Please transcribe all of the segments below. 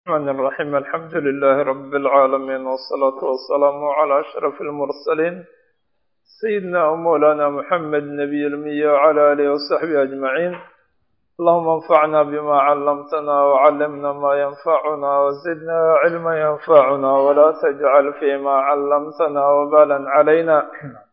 الرحمن الرحيم الحمد لله رب العالمين والصلاة والسلام على أشرف المرسلين سيدنا ومولانا محمد نبي المية وعلى آله وصحبه أجمعين اللهم انفعنا بما علمتنا وعلمنا ما ينفعنا وزدنا علما ينفعنا ولا تجعل فيما علمتنا وبالا علينا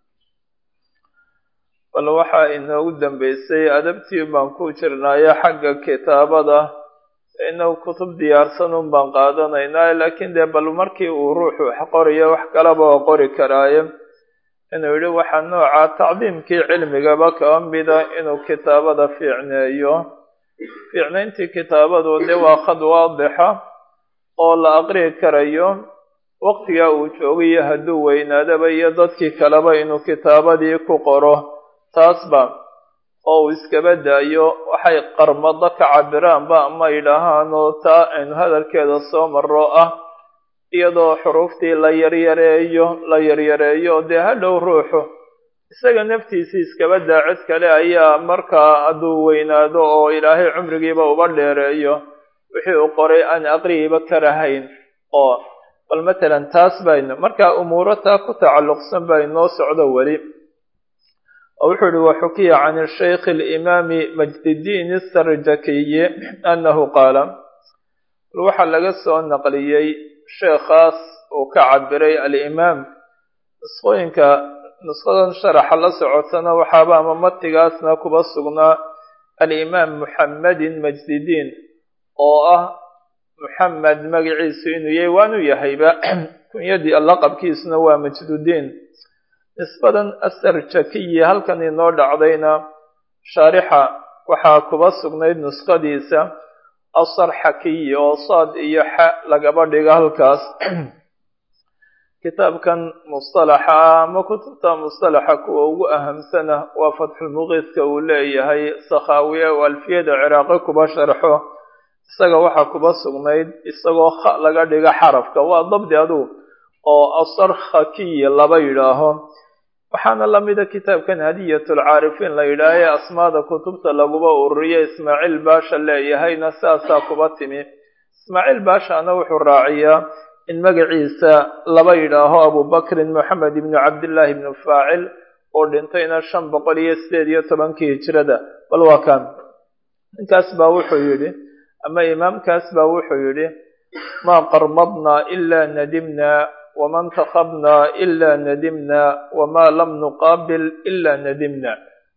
bal waxaa inoogu dambeysay adabtii baan ku jirnaayo xagga kitaabada inagu kutub diyaarsan un baan qaadanaynaa laakiin dee bal markii uu ruuxu wax qoriyo wax kalaba oo qori karaayo inuu yidhi waxaa nooca tacdiimkii cilmigaba kaba mida inuu kitaabada fiicneeyo fiicnayntii kitaabadu dee waa khad waadixa oo la aqri'i karayo waqtigaa uu joogayo hadduu weynaadaba iyo dadkii kaleba inuu kitaabadii ku qoro taasba oo uu iskaba daayo waxay qarmado ka cabiraanba ama yidhaahaan oo taa aynu hadalkeeda soo maro ah iyadoo xuruuftii la yaryareeyo la yaryareeyo dee hadhow ruuxu isaga naftiisii iskaba daa cid kale ayaa markaa hadduu weynaado oo ilaahay cumrigiiba uba dheereeyo wixii uu qoray aan aqrigiiba karahayn oo bal matalan taas baynu markaa umuuro taa ku tacalluqsan baa inoo socdo weli wuxuu yihi waxukiya can shaykh alimaami majdidiin sarjakiyi annahu qaala waxaa laga soo naqliyey sheekhaas uu ka cabiray alimaam nusqooyinka nusqadan sharaxa la socotana waxaaba ama matigaasna kuba sugnaa alimaam muxammedin majdidiin oo ah muxamed magaciisu inuu yahay waanu yahayba kunyadii laqabkiisuna waa majdudiin nisbadan asarjakiyi halkan inoo dhacdayna shaarixa waxaa kuba sugnayd nuskhadiisa asarxakiyi oo saad iyo xa lagaba dhigo halkaas kitaabkan mustalaxa ah ama kutubta mustalaxa kuwa ugu ahamsana waa fatxulmuqiiska uu leeyahay sakhaawiye oo alfiyada ciraaqi kuba sharxo isaga waxaa kuba sugnayd isagoo kha laga dhigo xarafka waa dabdi adugu oo asarkhakiyi laba yidhaaho waxaana lamida kitaabkan hadiyatulcaarifiin la yidhaaha ee asmaada kutubta laguba ururiyo ismaaciil baasha leeyahayna sidaasaa kuba timi ismaaciil baashana wuxuu raaciyaa in magaciisa laba yidhaaho abubakrin moxamed ibnu cabdillaahi ibnu faacil oo dhintayna shan boqol iyo sideed iyo tobankii hijrada bal waa kan ninkaas baa wuxuu yidhi ama imaamkaas baa wuxuu yidhi maa qarmadna ilaa nadimna wma اntakabna ila nadimna wma lam nuqaabil ila nadimna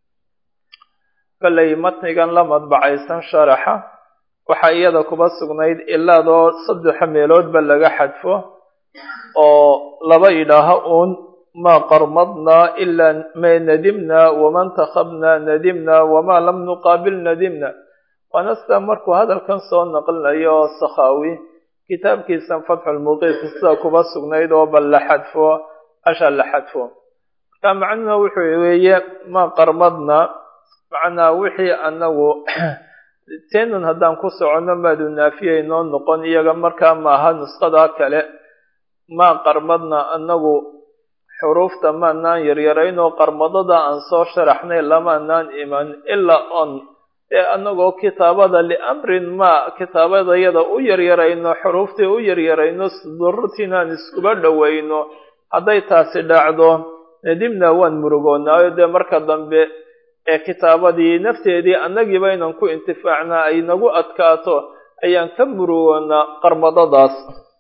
kollay matnigan la madbacaysan sharaxa waxaa iyada kuba sugnayd ilaadoo saddexa meeloodba laga xadfo oo laba idhaaho uun maa qarmadna ila ma nadimna wama ntakabna nadimna wama lam nuqaabil nadimna waana sida markuu hadalkan soo naqlinayo oo sakhaawi kitaabkiisan fatxulmuqiis sida kuba sugnayd oo bal la xadfo asha la xadfo marka macnuhuna wuxuu weeye ma qarmadna macnaa wixii anagu teenun haddaan ku soconno maadu naafiya inoo noqon iyaga markaa maaha nusqadaa kale maa qarmadna anagu xuruufta maanaan yaryaraynoo qarmadada aan soo sharaxnay lamaanaan iman ilaa on ee anagoo kitaabada liamrin ma kitaabadayada u yaryarayno xuruuftii u yaryarayno dururtiinaan iskuba dhowayno hadday taasi dhacdo nadimna waan murugoonaayo dee marka dambe ee kitaabadii nafteedii annagiiba inaan ku intifaacnaa ay nagu adkaato ayaan ka murugoonaa qarmadadaas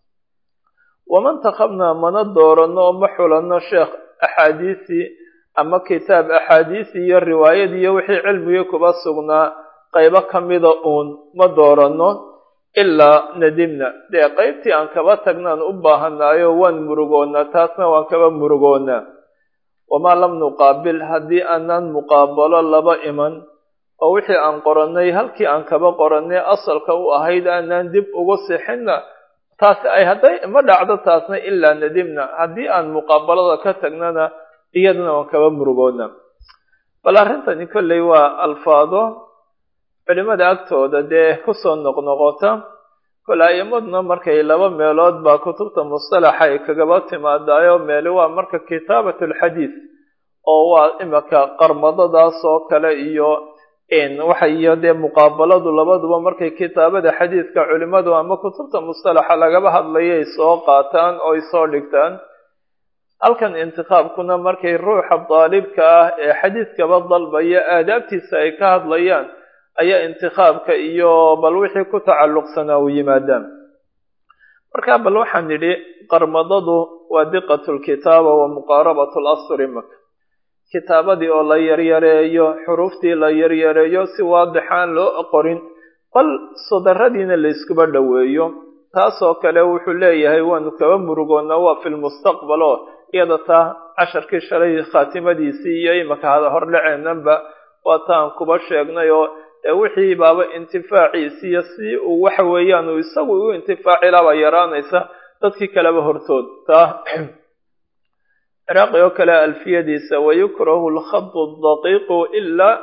waman takabnaa mana dooranno oo ma xulanno sheekh axaadiisii ama kitaab axaadiisii iyo riwaayadii iyo wixii cilmigii kuba sugnaa qaybo ka mida uun ma dooranno ilaa nadimna dee qaybtii aan kaba tagnaan u baahanaayo waan murugoonaa taasna waan kaba murugoonaa wamaa lam nuqaabil haddii aanaan muqaabalo laba iman oo wixii aan qorannay halkii aan kaba qorannay asalka u ahayd aanaan dib ugu sixinna taasi ay hadday ma dhacdo taasna ilaa nadimna haddii aan muqaabalada ka tagnana iyadana waan kaba murugoona bal arrintani kolley waa alfaado culimada agtooda dee kusoo noqnoqota kole a'imaduna markay laba meelood baa kutubta mustalaxa ay kagaba timaadaayo meeli waa marka kitaabat alxadiid oo waa imika qarmadadaas oo kale iyo waxa iyo dee muqaabaladu labaduba markay kitaabada xadiidka culimadu ama kutubta mustalaxa lagaba hadlaya ay soo qaataan oo ay soo dhigtaan halkan intiqaabkuna markay ruuxa daalibka ah ee xadiidkaba dalbaya aadaabtiisa ay ka hadlayaan ayaa intiqaabka iyo bal wixii ku tacalluqsanaa u yimaadaan marka bal waxaan nidhi qarmadadu waa diqatu lkitaaba wa muqaarabatu lasri maka kitaabadii oo la yaryareeyo xuruuftii la yaryareeyo si waadixaan loo qorin bal sodaradiina layskuba dhoweeyo taasoo kale wuxuu leeyahay waanu kaba murugoona waa fi lmustaqbal oo iyada taa casharkii shalay khaatimadiisii iyo imaka hada hordhaceenanba waa taan kuba sheegnay oo wixii baaba intifaaciisiiyo si uu waxa weeyaan uu isagu u intifaacilaaba yaraanaysa dadkii kaleba hortood taa ciraaqi oo kale alfiyadiisa wayukrahu lkhadu daqiiqu ilaa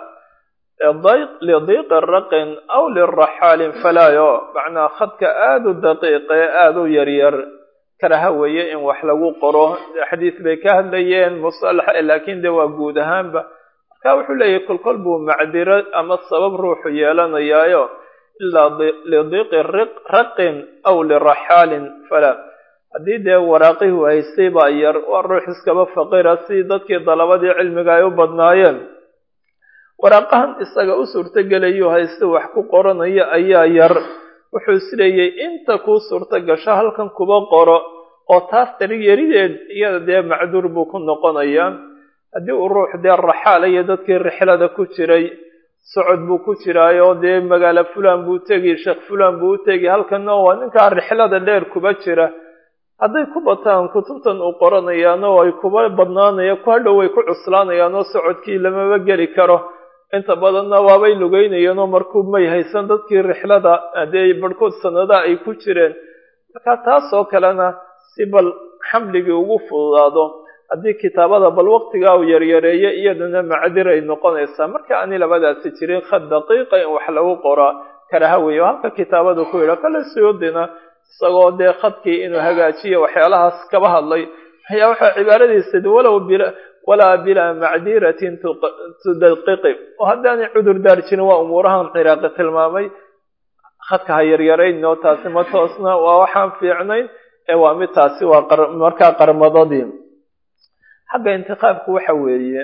lidiiqi raqin aw liraxaalin falaayo macnaa khadka aada u daqiiqe aada u yaryar karaha weeye in wax lagu qoro xadiis bay ka hadlayeen musalaxa laakiin de waa guud ahaanba marka wuxuu leeyahay kolkol buu macdiro ama sabab ruuxu yeelanayaayo ilaa lidiiqi raqin aw liraxaalin falaa haddii dee waraaqihii haystay baa yar waa ruux iskaba faqira si dadkii dalabadii cilmiga ay u badnaayeen waraaqahan isaga u suurtogelayu haysta wax ku qoranaya ayaa yar wuxuu isleeyay inta kuu suurto gasho halkan kuba qoro oo taas darig yarideed iyada dee macduur buu ku noqonayaa haddii uu ruux dee raxaalaya dadkii rixlada ku jiray socod buu ku jiraayo dee magaalo fulan buu tegi sheekh fulan buu u tegi halkanna waa ninkaa rixlada dheer kuba jira hadday ku bataan kutubtan uu qoranayaan oo ay kuba badnaanaya ku hadhow way ku cuslaanayaan oo socodkii lamaba geli karo inta badanna waabay lugeynayeen oo markuu may haysan dadkii rixlada haddee barhkood sanada ay ku jireen marka taasoo kalena si bal xamligii ugu fududaado haddii kitaabada bal waqtigaa uu yaryareeyo iyadana macdir ay noqonaysaa marka ani labadaasi jirin khad daqiiqa in wax lagu qoraa karaha weeyo halka kitaabadu ku yidha kale suyuudina isagoo dee khadkii inuu hagaajiyo waxyaalahaas kaba hadlay ayaa waxaa cibaaradiisa walow walaa bilaa macdiratin tudaqiqi oo haddaanay cudur daar jirin waa umuurahan ciraaqi tilmaamay khadka ha yaryarayn oo taasi ma toosna waa waxaan fiicnayn ee waa mid taasi waa markaa qarmadadii xagga intiqaabku waxa weeye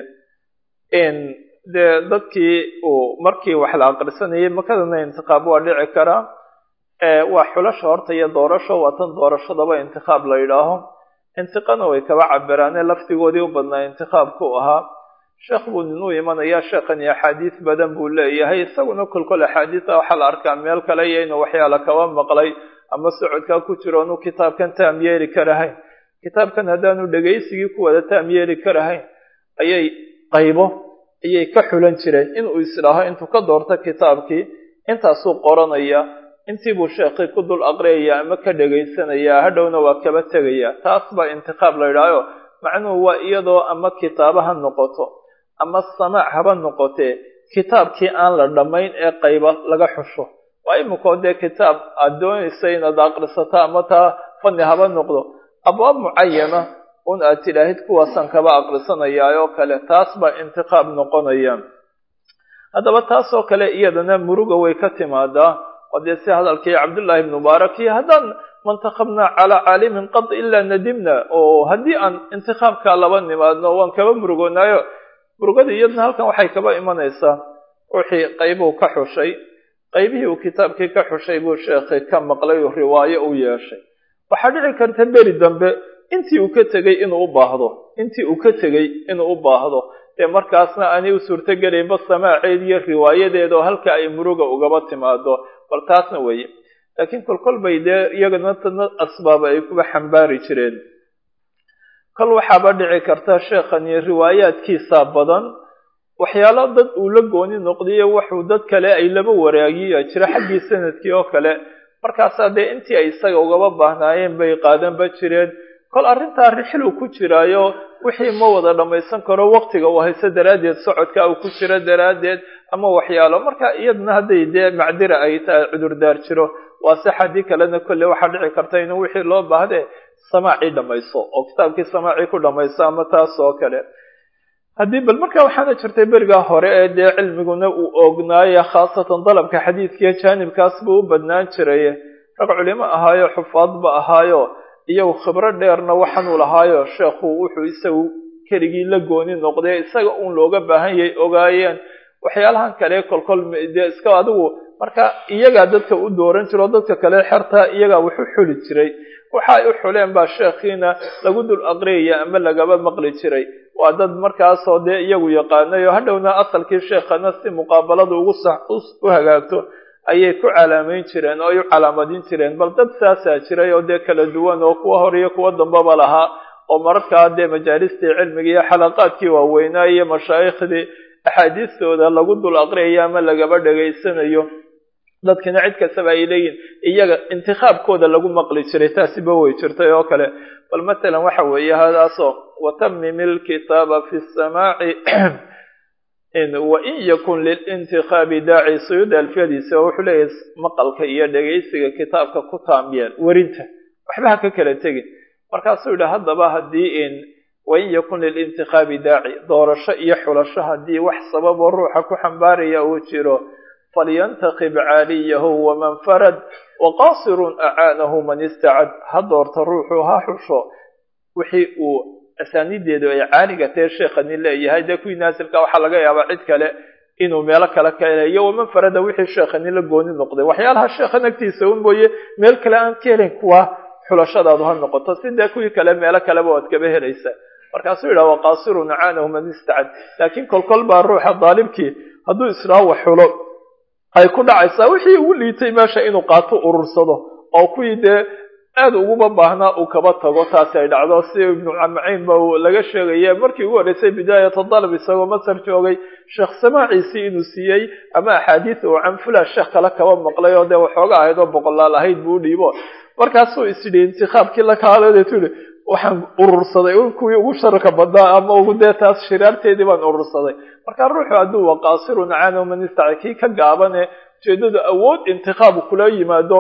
dee dadkii uu markii wax la aqrisanayay makadana intiqaab waa dhici karaa waa xulasha horta iyo doorasho waa tan doorashadaba intiqaab la yidhaaho intiqana way kaba cabiraane laftigoodii u badnaa intiqaabku ahaa sheekh buu ninuu imanayaa sheekhani axaadiis badan buu leeyahay isaguna kolkol axaadiisa waxaa la arkaa meel kale iyo inuu waxyaala kaba maqlay ama socodkaa ku jiro inuu kitaabkan taam yeeli karahayn kitaabkan haddaanu dhegaysigii ku wada taam yeeli karahayn ayay qaybo ayay ka xulan jireen inuu isdhaaho intuu ka doorto kitaabkii intaasuu qoranaya intii buu sheekhii ku dul aqriyaya ama ka dhegaysanayaa hadhowna waa kaba tegaya taas baa intiqaab la yidhaahayo macnuhu waa iyadoo ama kitaaba ha noqoto ama samaac haba noqotee kitaabkii aan la dhammayn ee qayba laga xusho waa imikoo dee kitaab aad doonaysa inaad aqrisato ama taa fanni haba noqdo abwaab mucayana un aad tidhaahid kuwaasaan kaba aqrisanayaa oo kale taas baa intiqaab noqonaya haddaba taasoo kale iyadana muruga way ka timaadaa oo dee si hadalkii cabdullaahi ibn mubaarak iyo haddaan mantakabnaa calaa caalimin qad ilaa nadimna oo haddii aan intiqaabkaa laba nimaadno waan kaba murugoonaayo murugada iyadna halkan waxay kaba imanaysaa ruuxii qaybuu ka xushay qaybihii uu kitaabkii ka xushay buu sheekhi ka maqlay oo riwaayo u yeeshay waxaa dhici karta beri dambe intii uu ka tegey inuu u baahdo intii uu ka tegey inuu u baahdo dee markaasna aanay u suurtogelaynba samaaceed iyo riwaayadeeda oo halka ay muruga ugaba timaado bal taasna weeye laakiin kolkol bay dee iyagana tana asbaaba ay kuba xambaari jireen kol waxaaba dhici karta sheekhani riwaayaadkiisa badan waxyaalo dad uu la gooni noqdiyo waxuu dad kale ay laba waraagiya jira xaggii sanadkii oo kale markaasaa dee intii ay isaga ugaba baahnaayeen bay qaadanba jireen kol arrintaa rixlu ku jiraayo wixii ma wada dhammaysan karo waqtiga uu hayso daraaddeed socodka uu ku jiro daraaddeed ama waxyaalo marka iyadana hadday dee macdira ay tahay cudurdaar jiro waa se xaddii kalena kolle waxaa dhici karta inuu wixii loo baahde samaacii dhammayso oo kitaabkii samaacii ku dhammayso ama taas oo kale haddii bal markaa waxaana jirtay berigaa hore ee dee cilmiguna uu oognaaye khaasatan dalabka xadiidkiiyo jaanibkaas buu u badnaan jiray rag culimo ahaayo xufaadba ahaayo iyagu khibro dheerna waxaanuu lahaayo sheekhu wuxuu isagu keligii la gooni noqday isaga uun looga baahan yahay ogaayeen waxyaalahan kale kolkol dee iska adigu marka iyagaa dadka u dooran jiro dadka kale xerta iyagaa wuxu xuli jiray waxa ay u xuleen baa sheekhiina lagu dul aqriyaya ama lagaba maqli jiray waa dad markaasoo dee iyagu yaqaanay oo hadhowna asalkii sheekhana si muqaabalada ugu sax u hagaagto ayay ku calaamayn jireen oo ay u calaamadin jireen bal dad saasaa jiray oo dee kala duwan oo kuwa hor iyo kuwa dambaba lahaa oo mararkaa dee majaalistii cilmiga iyo xalaqaadkii waaweynaa iyo mashaaikhdii axaadiistooda lagu dul aqriyayo ama lagaba dhegaysanayo dadkina cid kastaba ay leeyihin iyaga intikaabkooda lagu maqli jiray taasiba way jirtay oo kale bal matalan waxa weeye hadaasoo watamim ilkitaaba fi samaaci wain yakun lilintikaabi daaci suyuuda alfiyadiisa oo wuxuu leeyahay maqalka iyo dhegaysiga kitaabka ku taamiyeen werinta waxba ha ka kala tegin markaasuu yidhi haddaba haddii in wain yakun lilintikaabi daaci doorasho iyo xulasho haddii wax sababoo ruuxa ku xambaaraya uu jiro falyantakib caaliyahu waman farad waqaasirun acaanahu man istacad ha doorto ruuxu ha xusho wixii uu asaanideedu ay caaliga tae sheekhani leeyahay dee kuwii naasilka waxaa laga yaabaa cid kale inuu meelo kale ka helayo waman farada wixii sheekhani la gooni noqday waxyaalaha sheekhan agtiisa un mooye meel kale aan ka helayn kuwa xulashadaadu ha noqoto si dee kuwii kale meelo kaleba waad kaba helaysaa markaasuu yidhaha waqaasirun acaanahu man istacad laakiin kolkol baa ruuxa daalibkii hadduu israaha wax xulo ay ku dhacaysaa wixii ugu liitay meesha inuu qaato urursado oo kuwii dee aad uguma baahnaa uu kaba tago taasi ay dhacdo si ibnu maciin ba laga sheegaya markii ugu horreysay bidaayata dalab isagoo masar joogay sheekh samaaciisii inuu siiyey ama axaadiis uu can fulan sheekh kale kaba maqlay oo dee waxooga ahayd oo boqolaal ahayd buu dhiibo markaasuu isyidhi intikaabkii la kaaleedeetu yihi waxaan urursaday kuwii ugu sharka badnaa ama ugu dee taas shiraarteedii baan urursaday marka ruuxu hadduu waqaasirun caanow manistaca kii ka gaabane ujeedadu awood intikaab kula yimaado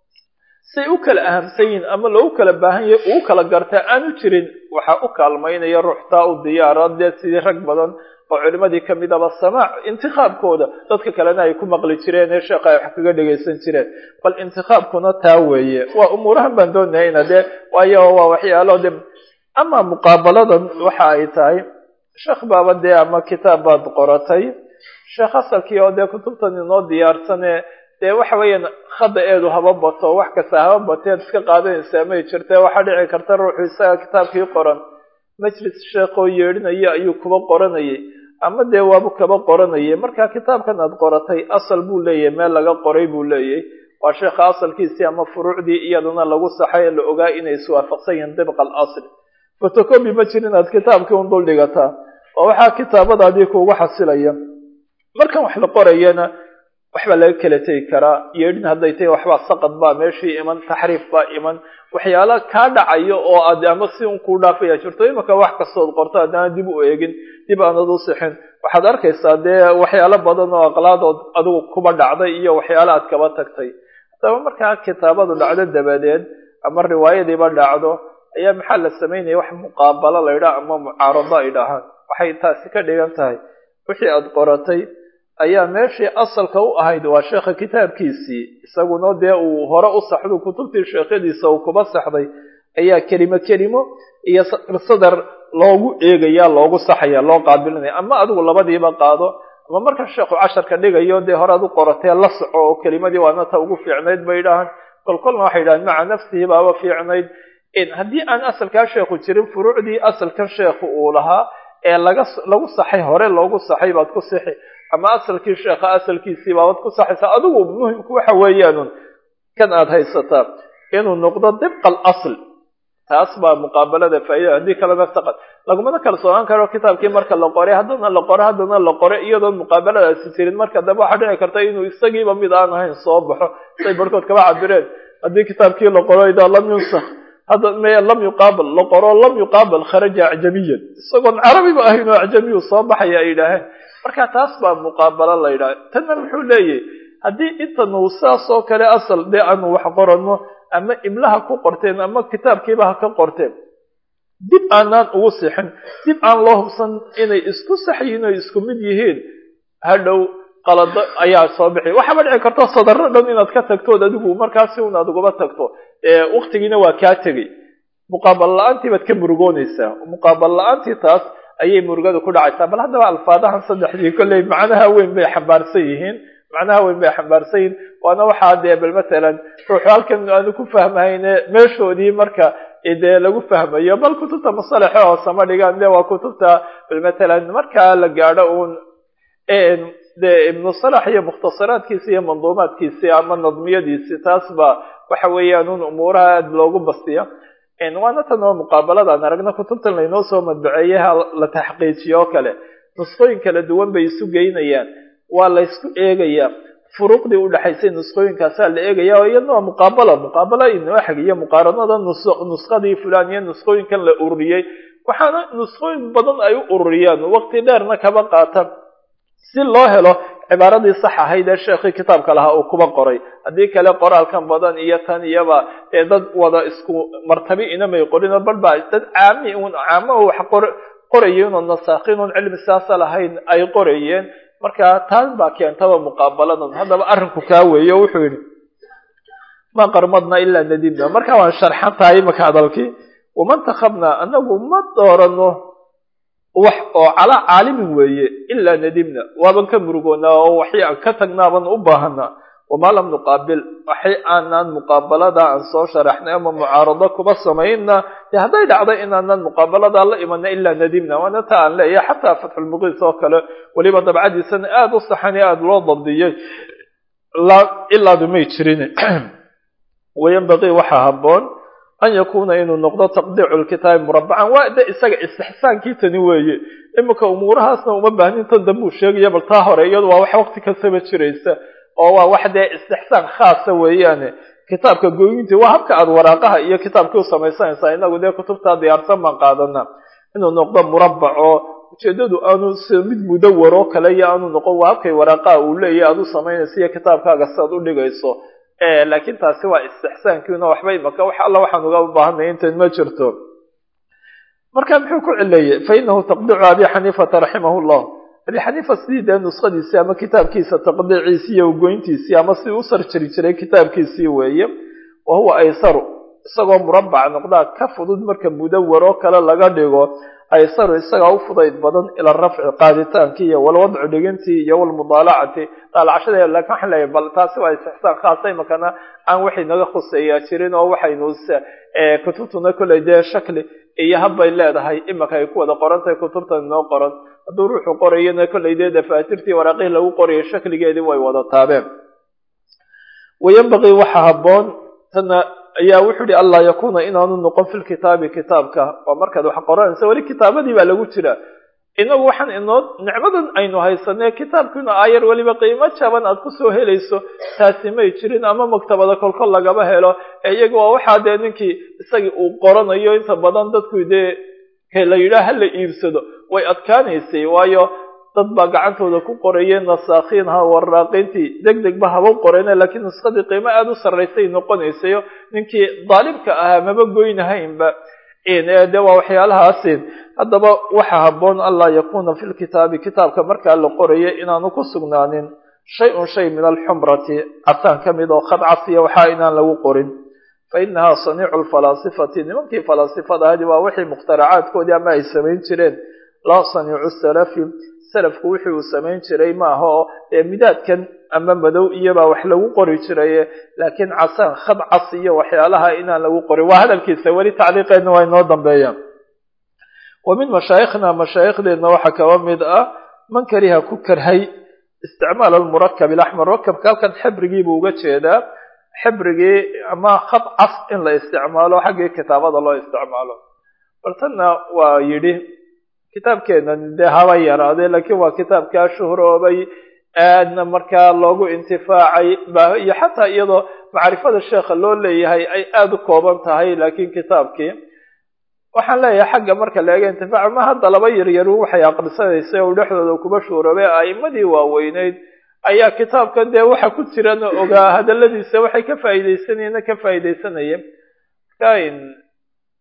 say u kala ahamsan yihin ama loogu kala baahan yahay uu kala gartaa aanu jirin waxaa u kaalmaynaya ruuxtaa u diyaara dee sidii rag badan oo culimadii kamidaba samaac intikaabkooda dadka kalena ay ku maqli jireen ee sheekha ay wax kaga dhegaysan jireen bal intikaabkuna taa weeye waa umuurahan baan doonahayna dee waayo waa waxyaalo de ama muqaabaladan waxa ay tahay sheekh baaba dee ama kitaab baad qoratay sheekh asalkii oo dee kutubtan inoo diyaarsane dee waxa weeyaan khada eedu haba bato wax kasta haba bateed iska qaadanaysaa may jirte waxaa dhici karta ruuxu isaga kitaabkii qoran majlis sheekoo yeedhinaya ayuu kuba qoranayay ama dee waabu kaba qoranayay marka kitaabkan aad qoratay asal buu leeyahay meel laga qoray buu leeyahay waa sheekha asalkiisii ama furuucdii iyadana lagu saxay la ogaa inay iswaafaqsan yihiin dibqa alasl fotocobi ma jirin aad kitaabkii un dul dhigataa oo waxaa kitaabadaadii kuugu xasilaya markan wax la qorayana waxbaa laga kala tegi karaa yeedhin hadday tahay waxbaa saqad baa meeshii iman taxriif baa iman waxyaala kaa dhacayo oo aad ama si un kuu dhaafaya jirto imaka wax kastood qorto haddana dib u eegin dib aanad u sixin waxaad arkaysaa dee waxyaalo badan oo aqlaadood adigu kuba dhacday iyo waxyaala aad kaba tagtay haddaba markaa kitaabadu dhacdo dabadeed ama riwaayadiiba dhacdo ayaa maxaa la samaynaya wax muqaabalo la ydhaha ama mucaarado ay dhahaan waxay taasi ka dhigan tahay wixii aad qoratay ayaa meeshii asalka u ahayd waa sheekha kitaabkiisii isaguna dee uu hore u saxdo kutubtii sheekhadiisa uu kuba saxday ayaa kelimo kelimo iyo sadar loogu eegaya loogu saxaya loo qaabilinaya ama adigu labadiiba qaado ama marka sheekhu casharka dhigayo dee hore ad u qoratee la soco oo kelimadii waana ta ugu fiicnayd bay dhahaan kolkolna waxay dhahaan maca nafsihi baaba fiicnayd haddii aan asalkaa sheekhu jirin furuucdii asalkan sheekhu uu lahaa ee laga lagu saxay hore loogu saxay baad ku sixi ama asalkii sheekha asalkiisii baabad ku saxaysaa adigu muhimku waxa weeyaanun kan aad haysataa inuu noqdo dibqa alasl taas baa muqaabalada faa'iida haddii kalena saqad lagumana kala soogaan karo kitaabkii marka la qoray haddana la qoro haddana la qoray iyadoon muqaabaladaasi jirin marka dambe waxaa dhici karta inuu isagiiba mid aan ahayn soo baxo say barhkood kaba cabireen haddii kitaabkii la qoro idaa lam yunsak hadda me lam yuqaabal la qoro lam yuqaabal kharaja acjamiyan isagoon carabiba ahayn oo acjamiyu soo baxaya ay yidhaaheen marka taas baa muqaabalo la yidhaha tanna muxuu leeyahy haddii intanu saas oo kale asal dee aanu wax qorano ama imlaha ku qorteen ama kitaabkiiba ha ka qorteen dib aanaan ugu sixin dib aan loo hubsan inay isku sax yihiin oo isku mid yihiin hadhow qalado ayaa soo bixi waxaaba dhici karto sadarro dhan inaad ka tagtood adigu markaasi un aad ugaba tagto waktigiina waa kaa tegey muqaabal la-aantii baad ka murugoonaysaa muqaabal la-aantii taas ayay murugada ku dhacaysaa bal haddaba alfaadahan saddexdii kolley macnaha weyn bay xambaarsan yihiin macnaha weyn bay xambaarsan yihiin waana waxaa dee bal matalan ruuxu halkan aanu ku fahmayne meeshoodii marka dee lagu fahmayo bal kutubta masalaxe oo sama dhigaan de waa kutubta bal matalan markaa la gaadho uun de ibnu salax iyo mukhtasaraadkiisi iyo manduumaadkiisi ama nadmiyadiisi taas ba waxa weeyaan un umuuraha aada loogu bastiya waana tan oo muqaabaladaan aragna kutubtan laynoo soo madbaceeyaha la taxqiijiyo oo kale nusqooyin kala duwan bay isu geynayaan waa la ysku eegayaa furuuqdii udhexaysay nusqooyinkaasaa la eegaya oo iyadna waa muqaabala muqaabala inoo xagiyo muqaaranada nusqadii fulan iyo nusqooyinkan la ururiyey waxaana nusqooyin badan ay u ururiyaan waqti dheerna kaba qaatan si loo helo cibaaradii sax ahayd ee sheekhii kitaabka lahaa uu kuba qoray haddii kale qoraalkan badan iyo tan iyaba ee dad wada isku martabi inamay qorin balba dad caami un caamo wax qor qorayeen oo nasaakiin un cilmi siyaasa lahayn ay qorayeen marka taas baa keentaba muqaabaladan haddaba arrinku kaa weeye o wuxuu yidhi ma qarmadna ilaa nadibna marka waan sharxan tahay imaka hadalkii wamantakabna anagu ma doorano wax oo calaa caalimin weeye ilaa nadibna waaban ka murugoonaa oo waxay aan ka tagnaaban u baahanaa wamaa lam nuqaabil waxay aanaan muqaabalada aan soo sharaxnay ama mucaarado kuba samayna dee hadday dhacday inaanan muqaabalada la imana ilaa nadibna waana ta aan leeyahay xataa fatxulmuqiis oo kale weliba dabcadiisana aada u saxani aada loo dabdiyey ilaadu may jirin wayanbaqii waxaa habboon an yakuna inuu noqdo taqdiicu lkitaabi murabacan waa de isaga istixsaankii tani weeye iminka umuurahaasna uma baahnin tan dambuu sheegaya bal taa hore iyadu waa wax waqti kastaba jiraysa oo waa wax dee istixsaan khaasa weeyaane kitaabka gooyintii waa habka aada waraaqaha iyo kitaabkii u samaysanaysaa inagu dee kutubtaa diyaarsan baan qaadana inuu noqdo murabac oo ujeedadu aanu si mid mudawar oo kale iyo aanu noqon waa habkay waraaqaha uu leeyahy aada u samaynaysa iyo kitaabkaaga siaad u dhigayso laakiin taasi waa istixsaankiina waxba imaka wax alla waxaan uga baahanay intan ma jirto marka muxuu ku cileeyey fa inahu taqdiicu abi xaniifata raximah llah abi xaniifa sidii dee nuskhadiisii ama kitaabkiisa taqdiiciisii iyo ugoyntiisii ama sidii u sarjari jiray kitaabkiisii weeye wa huwa aysaru isagoo murabac noqdaa ka fudud marka mudawar oo kale laga dhigo aysaru isagaa u fudayd badan ila rafci qaaditaankii iyo walwadcu dhigintii iyo walmudaalacati daalacashada lakin waxaan leeyahay bal taasi waa istixsaan khaasa imakana aan waxay naga khuseeyaa jirin oo waxaynu kutubtuna kolley dee shakli iyo habbay leedahay imaka ay ku wada qoran tahay kutubtan inoo qoran hadduu ruuxu qorayana kolley dee dafaatirtii waraaqihii lagu qorayay shakligeedii way wada taabeen wayanbaqii waxa habboon tana ayaa wuxuu ihi anlaa yakuna inaanu noqon fi lkitaabi kitaabka waa markaad wax qoranaysa weli kitaabadii baa lagu jira inagu waxaan inoo nicmadan aynu haysanee kitaabkiina aayar weliba qiimo jaban aad kusoo helayso taasi may jirin ama maktabada kolkol lagaba helo ee iyaga waa waxaa dee ninkii isagii uu qoranayo inta badan dadku dee la yidhaah hala iibsado way adkaanaysay waayo dad baa gacantooda ku qorayeen nasaakhiin ha waraaqiintii deg deg ba haba qoreen laakiin nuskadii qiimo aada u sarraysay noqonaysayo ninkii daalibka ahaa maba goynahaynba de waa waxyaalahaasi haddaba waxa habboon anlaa yakuna fi lkitaabi kitaabka markaa la qorayo inaanu ku sugnaanin shay-un shay min alxumrati casaan ka mid oo khad casiya waxaa inaan lagu qorin fa inahaa saniicu lfalaasifati nimankii falaasifada ahdi waa wixii mukhtaracaadkoodii ama ay samayn jireen laa saniicu salafi salafku wixii uu samayn jiray maaha oo dee midaadkan ama madow iyobaa wax lagu qori jiraye laakiin casaan khad cas iyo waxyaalaha inaan lagu qorin waa hadalkiisa weli tacliiqeedna waa inoo dambeeya wa min mashaayikhna mashaayikhdeedna waxaa kaba mid ah man kariha ku karhay isticmaal almurakab ilaxmar murakabka halkan xibrigiibuu uga jeedaa xibrigii ama khad cas in la isticmaalo xaggii kitaabada loo isticmaalo baltanna waa yidhi kitaabkeena dee haba yaraadee laakiin waa kitaabkaa shuhroobay aadna markaa loogu intifaacay iyo xataa iyadoo macrifada sheekha loo leeyahay ay aada u kooban tahay laakiin kitaabkii waxaan leeyahay xagga marka laega intifaaca ma hadda laba yaryaru waxay aqrisanaysa u dhexdooda kuba shuhroobay a'imadii waaweyneyd ayaa kitaabkan dee waxa ku jirana ogaa hadaladiisa waxay ka faa'iideysanayeenna ka faa'iideysanayeen marka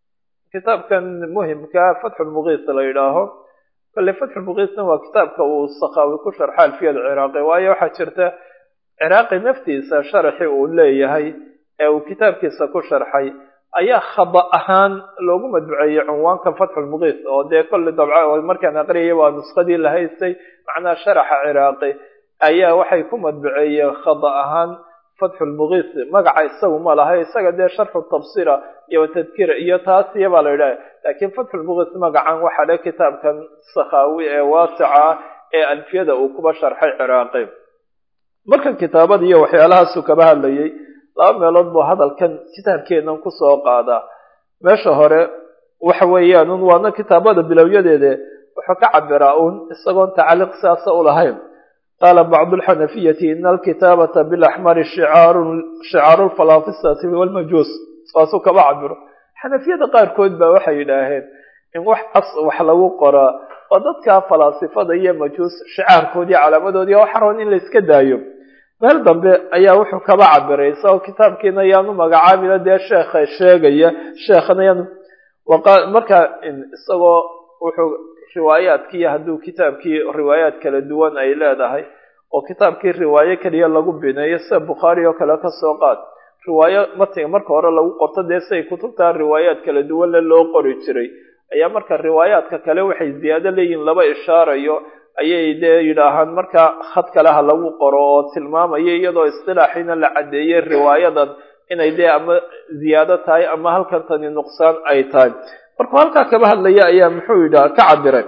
kitaabkan muhimka fatxulmuqiis la yidhaaho kale fatxulmuqiisna waa kitaabka uu sakaawi ku sharxa alfiyada ciraaqi waayo waxaa jirta ciraaqi naftiisa sharaxii uu leeyahay ee uu kitaabkiisa ku sharxay ayaa khada ahaan loogu madbuceeyey cunwaanka fatxulmuqiis oo dee kolley dabca markaan aqriyay waa nuskadii la haystay macnaha sharaxa ciraaqi ayaa waxay ku madbuceeyeen khada ahaan fatxulmuqiis magaca isagu ma laha isaga dee sharxu tabsira iyo tadkira iyo taasiya baa la yidhaha laakiin fatxulmuqiis magacan waxaa le kitaabkan sakhaawi ee waasica ah ee alfiyada uu kuba sharxay ciraaqi markan kitaabada iyo waxyaalahaasuu kaba hadlayay laba meelood buu hadalkan kitaabkeenan kusoo qaadaa meesha hore waxa weeyaan un waana kitaabada bilowyadeede wuxuu ka cabiraa uun isagoon tacaliiq siaasa u lahayn qaala bacdu lxanafiyati ina alkitaabata bilaxmari shicaaru lfalaafisati walmajuus saasuu kaba cabiro xanafiyada qaarkood baa waxay yidhaaheen in wax cas wax lagu qoraa oo dadka falaasifada iyo majuus shicaarkoodii calaamadoodii waxa roon in la iska daayo meel dambe ayaa wuxuu kaba cabiray isagoo kitaabkiina yaanu magacaabina dee sheekha sheegaya sheekhana yaanu marka isagoo wuxuu riwaayaadkiiyo hadduu kitaabkii riwaayaad kala duwan ay leedahay oo kitaabkii riwaayo keliya lagu bineeyo sida bukhaari oo kale kasoo qaad riwaayo matiga marka hore lagu qorto dee siay kutubtaa riwaayaad kala duwanle loo qori jiray ayaa marka riwaayaadka kale waxay ziyaado leeyihin laba ishaarayo ayay dee yidhaahaan marka khad kale ha lagu qoro oo tilmaamaya iyadoo istilaaxiina la caddeeyey riwaayadan inay dee ama ziyaado tahay ama halkan tani nuqsaan ay tahay markuu halkaa kaba hadlaya ayaa muxuu yidhaha ka cabiray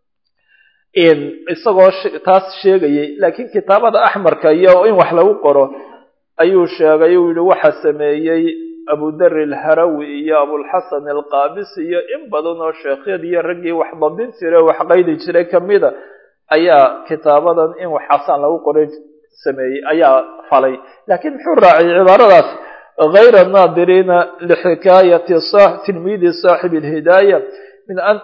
isagoo taas sheegayay laakiin kitaabada axmarka iyo in wax lagu qoro ayuu sheegay uu yihi waxa sameeyey abudari alharawi iyo abulxasan alqaabisi iyo in badan oo sheekhyadiiyo raggii wax dabin jiray wax qaydi jiray kamida ayaa kitaabadan in wax xasaan lagu qoray sameeyey ayaa falay laakiin muxuu raaciyay cibaaradaas hayra naadiriina lixikaayati tilmiidi saaxib alhidaaya min an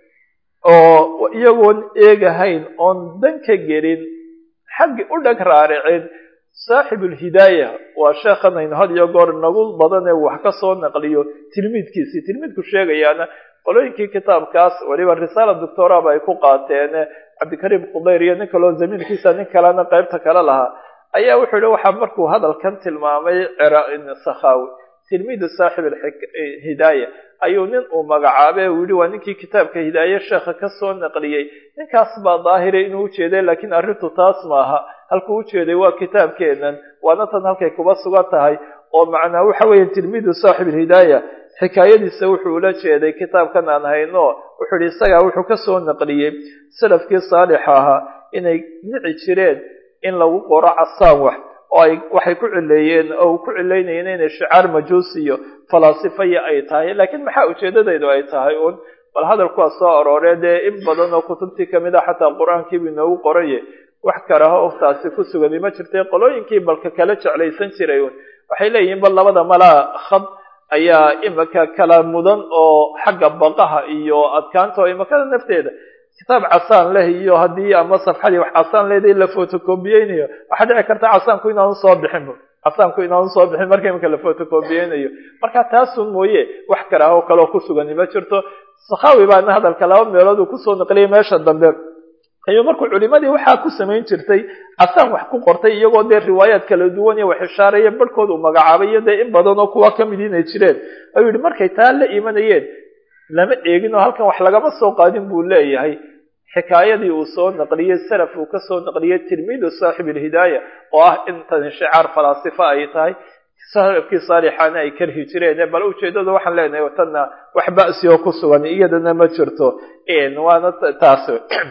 oo iyagoon eegahayn oon dan ka gelin xaggi u dhag raaricin saaxib alhidaaya waa sheekhan aynu had iyo goor nagu badan ee wax ka soo naqliyo tilmiidkiisii tilmiidku sheegayaana qolooyinkii kitaabkaas weliba risaala doctoraba ay ku qaateen cabdikariim khudayr iyo nin kaloo zamiinkiisa nin kalena qaybta kale lahaa ayaa wuxuu yihi waxaa markuu hadalkan tilmaamay sakhawi tilmiidu saaxib hidaaya ayuu nin uu magacaabay uu yihi waa ninkii kitaabka hidaaye sheekha kasoo naqliyey ninkaas baa daahira inuu ujeeday laakiin arrintu taas maaha halkuu ujeeday waa kitaabkeenan waana tan halkay kuba sugan tahay oo macnaa waxa weeye tilmiidu saaxib alhidaaya xikaayadiisa wuxuu ula jeeday kitaabkan aan hayno wuxuu yihi isagaa wuxuu kasoo naqliyey salafkii saalixa ahaa inay nici jireen in lagu qoro casaan wax oo ay waxay ku cileeyeen oo ku cileynayeen inay shicaar majuusiyo falaasifaya ay tahay laakiin maxaa ujeedadaydu ay tahay uun bal hadalkuwaa soo arooree dee in badan oo kutubtii kamid a xataa qur-aankiibu inoogu qoraye wax karaha oftaasi ku sugani ma jirtay qolooyinkii balka kala jeclaysan jiray uun waxay leeyihiin bal labada malaa khad ayaa imika kala mudan oo xagga baqaha iyo adkaanta oo imakada nafteeda kitaab casaan leh iyo haddii ama safxadii wax casaan leedahay la photocopiyeynayo waxaa dhici karta casaanku inaanu soo bixin casaanku inaanu soo bixin marka imika la photocopiyeynayo marka taasun mooye wax karaaho kaleo ku sugani ma jirto sakhawi baana hadalka laba meelood uu kusoo naqliyay meesha dambe ayuu markuu culimadii waxaa ku samayn jirtay casaan wax ku qortay iyagoo dee riwaayaad kala duwan iyo wax ishaaraya barhkood uu magacaabay iyo dee in badan oo kuwa kamid inay jireen ayuu yihi markay taa la imanayeen lama eegin oo halkan wax lagama soo qaadin buu leeyahay xikaayadii uu soo naqliyey salaf uu kasoo naqliyey tilmiidu saaxib alhidaaya oo ah intan shicaar falaasifa ay tahay salafkii saalixaana ay karhi jireen bal ujeedada waxaan leenahay tanna wax ba'si oo ku sugan iyadana ma jirto waana taas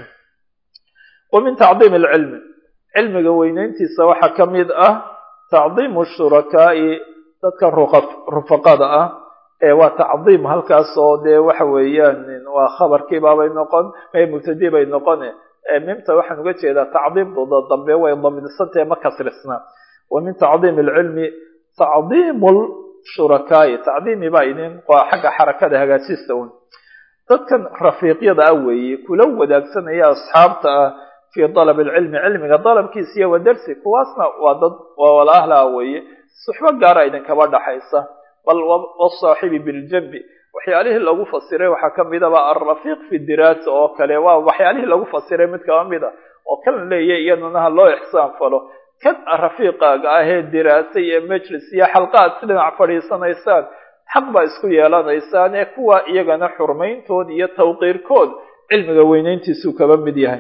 wa min tacdiim alcilmi cilmiga weyneyntiisa waxaa ka mid ah tacdiimu shurakaa'i dadka rufaqada ah ee waa tacdiim halkaas oo dee waxa weeyaan waa khabarkiibaabay noqon mubtadi bay noqone mimta waxaan uga jeedaa tacdiimdooda dambe way damidsantahe ma kasrisna wa min tacdiim alcilmi tacdiimu lshurakaa'i tacdiimi baa idin waa xagga xarakada hagaajista un dadkan rafiiqyada ah weeye kula wadaagsanaya asxaabta ah fi dalab alcilmi cilmiga dalabkiisa iyo wa darsi kuwaasna waa dad waa walaahla weeye suxbo gaara idinkaba dhaxaysa bal wasaaxibi biljambi wax waxyaalihii lagu fasiray waxaa ka midaba alrafiiq fi diraasa oo kale waa waxyaalihii lagu fasiray mid kaba mid a oo kan leeya iyaduna ha loo ixsaan falo kan rafiiqaaga ahee diraasa iyo majlis iyo xalqaad si dhinac fadhiisanaysaan xaq baa isku yeelanaysaan ee kuwa iyagana xurmayntood iyo tawqiirkood cilmiga weynayntiisuu kaba mid yahay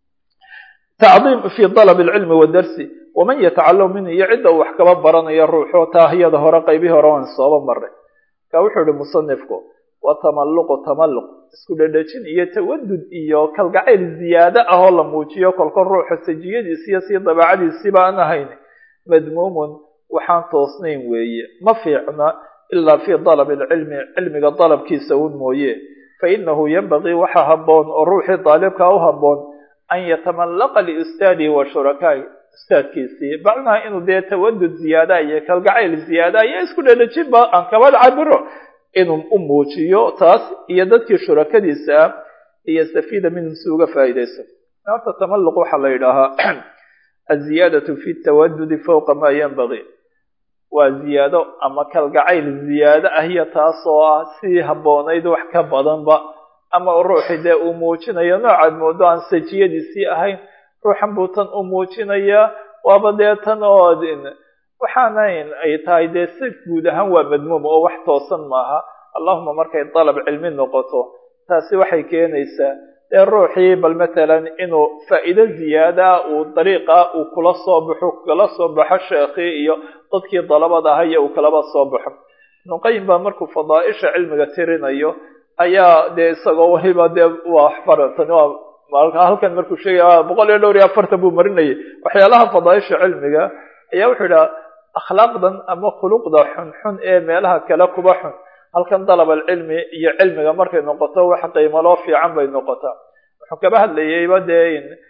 tacdiim fi dalab alcilmi wadarsi waman yatacalam minhu iyo cidda uu wax kaba baranaya ruuxo taahiyada hore qaybihii hore waan sooba maray ka wuxuu ihi musanifku wa tamalluqu tamalluq isku dhedhejin iyo tawadud iyo kalgacayl ziyaado ah oo la muujiyo kolkol ruuxa sajiyadiisi iyo sii dabeecadiisiba aan ahayn madmuumun waxaan toosnayn weeye ma fiicna ilaa fi dalab alcilmi cilmiga dalabkiisa un mooye fa inahu yanbagii waxa habboon oo ruuxii daalibkaa u habboon an yatamallaqa liustaadihi wa shurakaai ustaadkiisii macnaha inuu dee tawadud ziyaada iyo kalgacayl ziyaada iyo isku dhedhejinba aan kaba cabiro inuu u muujiyo taas iyo dadkii shurakadiisa ah iyo safiida minhum si uga faa'iidayso horta tamalluq waxaa la yidhaahaa aziyaadatu fi tawadudi fowqa maa yanbagii waa ziyaado ama kalgacayl ziyaado ah iyo taasoo ah sidii habboonayd wax ka badanba ama ruuxi dee uu muujinayo noocaad moodo aan sajiyadiisii ahayn ruuxan buu tan u muujinayaa waaba dee tan oo waxaanayn ay tahay dee si guud ahaan waa madmuum oo wax toosan maaha allahuma markay dalab cilmi noqoto taasi waxay keenaysaa dee ruuxii bal matalan inuu faa'iido ziyaada uu dariiqa uu kula soo baxo kala soo baxo sheekhii iyo dadkii dalabada ahaya uu kalaba soo baxo ibnuqayim baa markuu fadaaisha cilmiga tirinayo ayaa dee isagoo waliba dee waa faratan waa halkan markuu sheegaya boqol iyo dhowr iyo afartan buu marinayay waxyaalaha fadaaisha cilmiga ayaa wuxuu idhaha akhlaaqdan ama khuluqda xunxun ee meelaha kale kuba xun halkan dalab alcilmi iyo cilmiga markay noqoto wax qiimaloo fiican bay noqotaa wuxuu kaba hadlayayba dee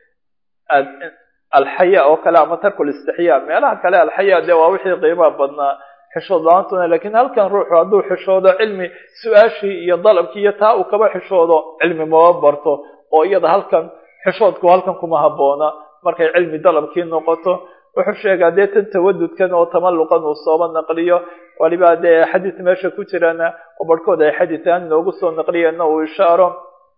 alxaya oo kale ama tarkul istixyaa meelaha kale alxaya dee waa wixii qiimaha badnaa xishood la-aantuna lakiin halkan ruuxu hadduu xishoodo cilmi su-aashii iyo dalabkii iyo taa uu kaba xishoodo cilmi maba barto oo iyada halkan xishoodku halkan kuma habboona markay cilmi dalabkii noqoto wuxuu sheegaa dee tan tawadudkan oo tamalluqan uu sooba naqliyo waliba dee xadiis meesha ku jirana oo barhkood ay xadiisaan noogu soo naqliyeenna uu ishaaro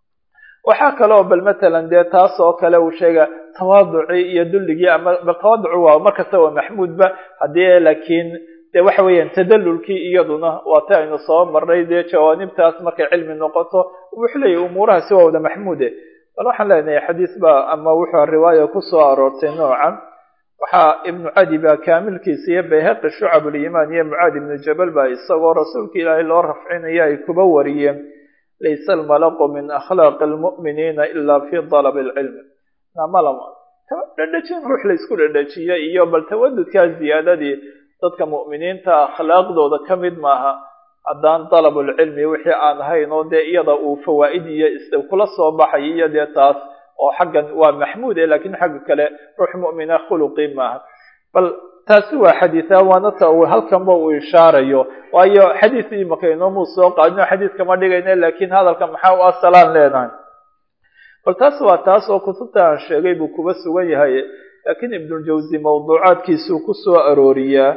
waxaa kaloo bal matalan dee taas oo kale uu sheega tawaaducii iyo dulligii ama bal tawaaducu waa markasta waa maxmuudba haddii laakiin dee waxa weeyaan tadallulkii iyaduna waa ta aynu soo marnay dee jawaanibtaas markay cilmi noqoto wuxuu leeyahy umuurahaasi waa wada maxmuude bal waxaan leenahay xadiis baa ama wuxuu riwaaya ku soo aroortay noocan waxaa ibnu cadi baa kaamilkiisa iyo bayhaqi shucabuliimaan iyo mucaad ibnu jabal baa isagoo rasuulka ilaahay loo rafcinaya ay kuba wariyeen laysa almalaqu min akhlaaqi almu'miniina ilaa fi dalabi alcilmi namalama dhedhejin ruux la isku dhedhejiya iyo bal tawadudkaa ziyaadadii dadka mu'miniinta akhlaaqdooda ka mid maaha haddaan dalabulcilmi wixii aan ahayn oo dee iyada uu fawaa'id iyo is kula soo baxay iyo dee taas oo xaggan waa maxmuud e lakiin xagga kale ruux mu'mina khuluqii maaha bal taasi waa xadiisa waana ta uu halkanba uu ishaarayo waayo xadiis imaka inoomuu soo qaadino xadiis kama dhigayna lakiin hadalka maxaa u asalaan leenahay bal taas waa taas oo kutubta aan sheegay buu kuba sugan yahay laakiin ibnuljawsi mawduucaadkiisuu ku soo arooriyaa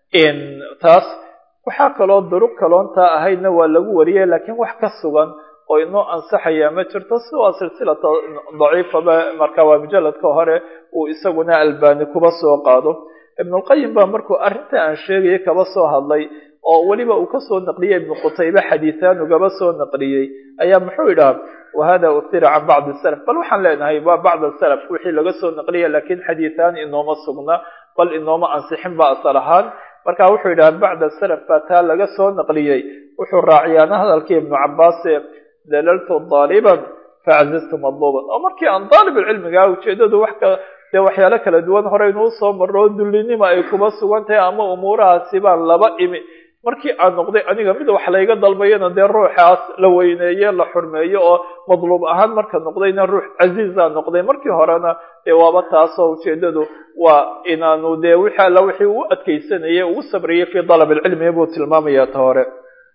taas waxaa kaloo duruq kaloontaa ahaydna waa lagu wariyay laakiin wax ka sugan oo inoo ansaxaya ma jirto si waa silsilata daciifaba marka waa mujaladka hore uu isaguna albani kuba soo qaado ibnulqayim baa markuu arrinta aan sheegayay kaba soo hadlay oo weliba uu kasoo naqliyey ibnu qutaybe xadiisaan ugaba soo naqliyey ayaa muxuu idhaha wahada uhira can bacdi salaf bal waxaan leenahay waa bacd salaf wixii laga soo naqliya lakiin xadiisaan inooma sugna bal inooma ansixin ba asal ahaan marka wuxuu yidhaha bacda salaf baa taa laga soo naqliyey wuxuu raaciyaana hadalkii ibnu cabaase dalaltu daaliban facazaztu madluuban oo markii aan daalibulcilmigaa ujeedadu wax ka dee waxyaalo kala duwan horeynuu soo marro oo dullinima ay kuba sugan tahay ama umuurahaasi baan laba imi markii aan noqday aniga mid wax layga dalbayana dee ruuxaas la weyneeye la xurmeeyo oo madluub ahaan marka noqdayna ruux casiiza noqday markii horena dee waaba taasoo ujeedadu waa inaanu dee wixii alla wixii u adkeysanayay ugu sabriyay fii dalab alcilmi buu tilmaamaya ta hore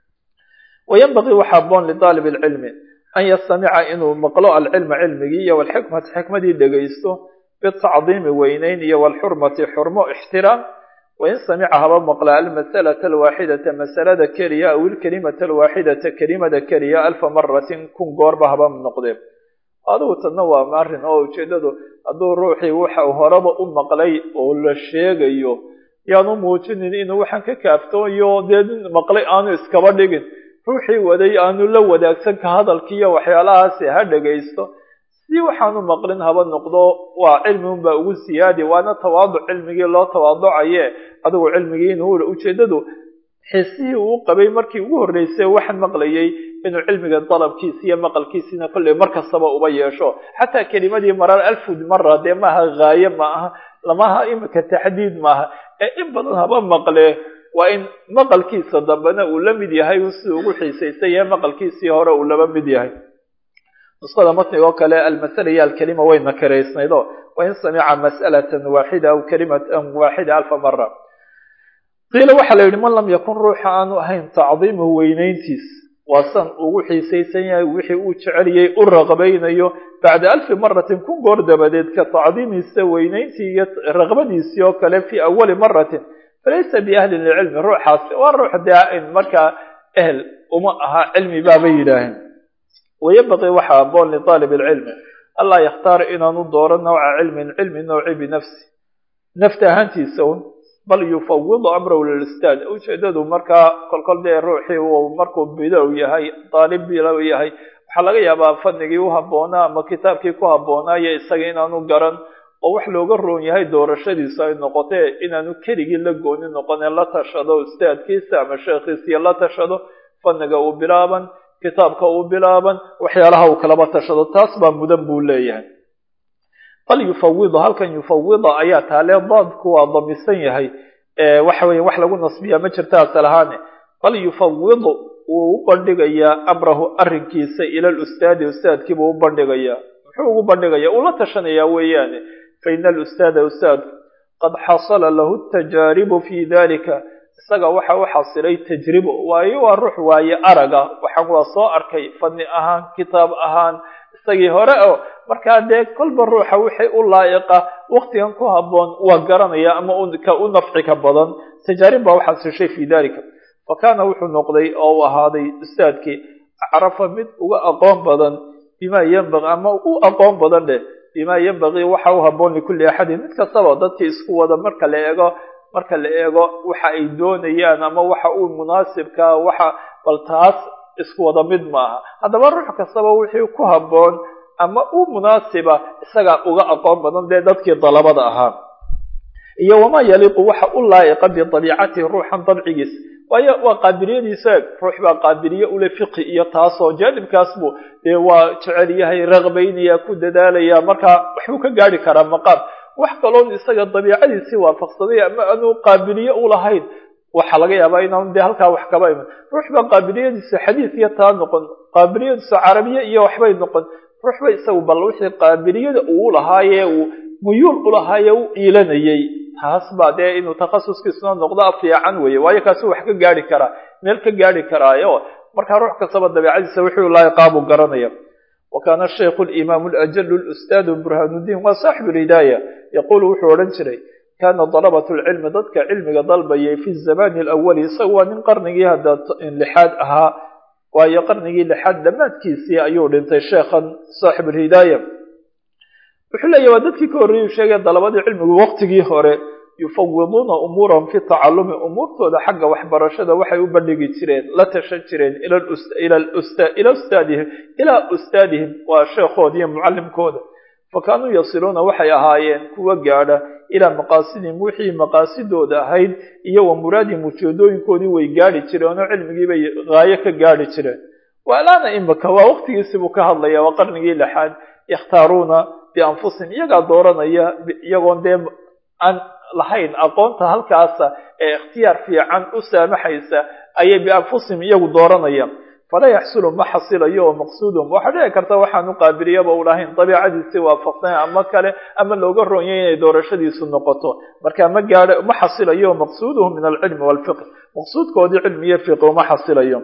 wayanbagii waxa aboon lidaalib alcilmi an yastamica inuu maqlo alcilma cilmigii iyo walxikmata xikmadii dhegaysto bitacdiimi weyneyn iyo walxurmati xurmo ixtiraam wain samica haba maqla almasalata alwaaxidata masalada keliya aw ilkelimata alwaaxidata kelimada keliya alfa maratin kun goorba haba noqdee adigu tadna waa arrin oo ujeedadu hadduu ruuxii waxa horeba u maqlay oo la sheegayo yaanu muujinin inuu waxaan ka kaaftooyo dee maqlay aanu iskaba dhigin ruuxii waday aanu la wadaagsan ka hadalkiiyo waxyaalahaasi ha dhagaysto si waxaanu maqlin haba noqdo waa cilmi unbaa ugu siyaadi waana tawaaduc cilmigii loo tawaaducaye adigu cilmigii inuu ujeedadu xisihii uu qabay markii ugu horreysay waxaan maqlayay inuu cilmiga dalabkiisa iyo maqalkiisina kolley mar kastaba uba yeesho xataa kelimadii marar alfud mara dee maaha haaye ma aha lamaha imika taxdiid maaha ee in badan haba maqle waa in maqalkiisa dambena uu la mid yahay un siduu ugu xiisaysay yahay maqalkiisii hore uu laba mid yahay nusqada matniga oo kale almasala iyo alkalima way nakiraysnaydo wain samica mas'alatan waaxida aw kalimatan waaxida alfa mara qiila waxaa la yidhi man lam yakun ruuxa aanu ahayn tacdiimuhu weynayntiis waa san ugu xiisaysan yahay wixii uu jeceliyey u raqbaynayo bacda alfi maratin kun goor dabadeed ka tacdiimiisa weynayntii iyo raqbadiisii oo kale fii awali maratin falaysa biahlin lilcilmi ruuxaasi waa ruux dee markaa ehel uma aha cilmi baabay yidhaaheen wayabaqii waxaa aboon liaalib alcilmi allaa yakhtaara inaanu dooro nawca cilmin cilmi nawci binafsi nafta ahaantiisa un bal yufawidu amrahu lilistaad ujeedadu markaa kolkol dee ruuxii uu markuu bilow yahay daalib bilow yahay waxaa laga yaabaa fadnigii u habboonaa ama kitaabkii ku habboonaayo isaga inaanu garan oo wax looga roon yahay doorashadiisu ay noqotee inaanu keligii la gooni noqonee la tashado ustaadkiisa ama sheekhiisiyo la tashado fadniga uu bilaaban kitaabka uu bilaaban waxyaalaha uu kalaba tashado taas baa mudan buu leeyahay bal yufawidu halkan yufawida ayaa taale daadku waa damisan yahay waxa weya wax lagu nasbiya ma jirta asal ahaane bal yufawidu wuu u bandhigayaa amrahu arrinkiisa ila lustaadi ustaadkiibuu u bandhigayaa muxuu ugu bandhigaya uu la tashanayaa weeyaane fa ina alustaada ustaadku qad xasala lahu tajaaribu fi dalika isaga waxa u xasilay tajribo waayo waa ruux waaye araga waxaan waa soo arkay fadni ahaan kitaab ahaan isagii hore oo markaa dee kolba ruuxa wixii u laa'iqa waktigan ku habboon waa garanaya ama ka u nafci ka badan tajaarib baa u xasishay fi dalika fa kaana wuxuu noqday oo uu ahaaday ustaadkii acrafa mid uga aqoon badan bima yenbaqi ama u aqoon badan dheh bima yenbaqii waxa u habboon likulli axadin mid kastaba dadkii isku wada marka la eego marka la eego waxa ay doonayaan ama waxa uu munaasibkaa waxa bal taas isku wada mid maaha haddaba ruux kastaba wixii ku habboon ama u munaasiba isagaa uga aqoon badan dee dadkii dalabada ahaa iyo wamaa yaliiqu waxa u laa'iqa bidabiicatihi ruuxan dabcigiis waayo waa qaabiliyadiisa eeg ruux baa qaabiliye ule fiqi iyo taasoo jaanibkaas buu dee waa jecel yahay raqbaynaya ku dadaalaya markaa waxbuu ka gaari karaa maqaam wax kaloon isaga dabiicadiisii waafaqsaday ama aanu qaabiliye u lahayn waxaa laga yaabaa inaanu dee halkaa wax kaba iman ruux baa qaabiliyadiisa xadiis iyo taa noqon qaabiliyadiisa carabiye iyo waxbay noqon ruux ba isagu bal wixii qaabiliyada uu lahaaye uu muyuul ulahaaye u iilanayay taas baa dee inuu takhasuskiisuna noqdo fiican weeye waayo kaasi wax ka gaari karaa meel ka gaari karaayo markaa ruux kastaba dabiicadiisa wixii laa'iqaabuu garanaya وكان الشيخ الإمام الأجل الأستاذ برهان الدين وصاحب الهداية يقول وحو رنجري كان طلبة العلم ضدك علم ضلبي في الزمان الأول سوى من قرنه هذا لحاد أها وهي قرنه لحد ما تكيسي أيور انت شيخا صاحب الهداية وحلا يوددك كوري وشيء طلبة العلم وقتك هوري يفوضون أمورهم في التعلم أمور تودا حق وحبرشده وحي يبلغ جيرين لا تشن جيرين إلى الأست... إلى الأست... إلى أستاذهم إلى أستاذهم وشيخودي معلم كودا فكانوا يصلون وحي أهايين كوا قاعدة إلى مقاصدهم وحي مقاصد دا هيد إيا ومراد مجودين كودي ويقاري جيرين علمي بي غاية كقاري جيرين والآن إمك ووقت يسبك الله وقرنه لحد يختارون بأنفسهم يقع دورنا يقون ديم أن lahayn aqoonta halkaasa ee ikhtiyaar fiican u saamaxaysa ayay bianfusihim iyagu dooranayaan falaa yaxsulu ma xasilayo oo maqsuudum waxaa dhici karta waxaanu qaabiliyaba u lahayn dabiicadiisii waafaqsan ama kale ama looga roonyay inay doorashadiisu noqoto marka ma gaadho ma xasilayo maqsuuduhu min alcilmi walfiqh maqsuudkoodii cilmi iyo fiqi uma xasilayo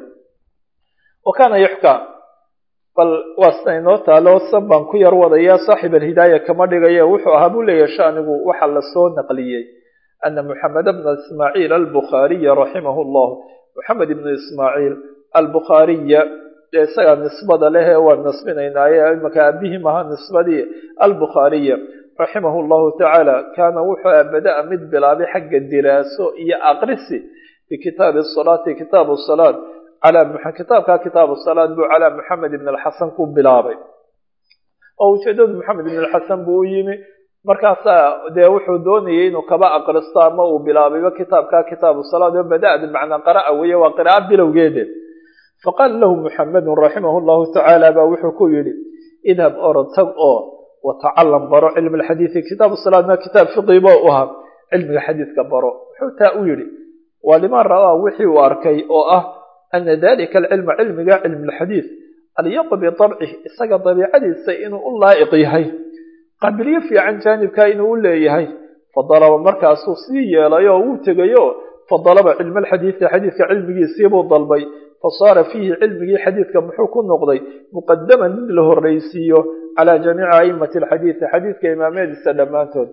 wa kana yuxkaa bal waasna inoo taalo san baan ku yar wadayaa saaxib alhidaaya kama dhigaye wuxuu ahaa buu leeyahay shanigu waxa lasoo naqliyey ana moxamed bna ismaaciil albukhaariya raximah llah moxamed ibnu ismaaciil albukhaariya dee isagaa nisbada lehe waan nasbinaynaaye imaka aabihii maha nisbadii albukhaariya raximah llahu tacaala kaana wuxuu abada-a mid bilaabay xagga diraaso iyo aqrisi bikitaabi salaati kitaabu salaat kitaabka kitaabu salaat buu calaa moxamed ibn alxasan ku bilaabay oo ujeedadu moxamed ibn alxasan buu u yimi markaasaa dee wuxuu doonayay inuu kaba aqristo ama uu bilaabayba kitaabka kitaabu salaat oo bada-a bimacnaa qara'a weeye waa qira'a bilowgeede faqaala lahu muxamedun raximah llahu tacaala baa wuxuu ku yidhi idhab orod tag oo watacalam baro cilmi alxadiidi kitaabu salaatna kitaab fiqiba u ahaa cilmiga xadiidka baro wuxuu taa u yidhi waa liman ra-aa wixii uu arkay oo ah ana dalika alcilma cilmiga cilmi lxadiid alyaqu bitabcih isaga dabiicadiisa inuu u laa'iq yahay qaabiliyo fiican jaanibka inuu u leeyahay fadalaba markaasuu sii yeelay oo wuu tegayo fadalaba cilma alxadiidi xadiidka cilmigiisiibuu dalbay fasaara fiihi cilmigii xadiidka muxuu ku noqday muqadaman mid la horreysiiyo calaa jamiici aimati alxadiidi xadiidka imaamyadiisa dhammaantood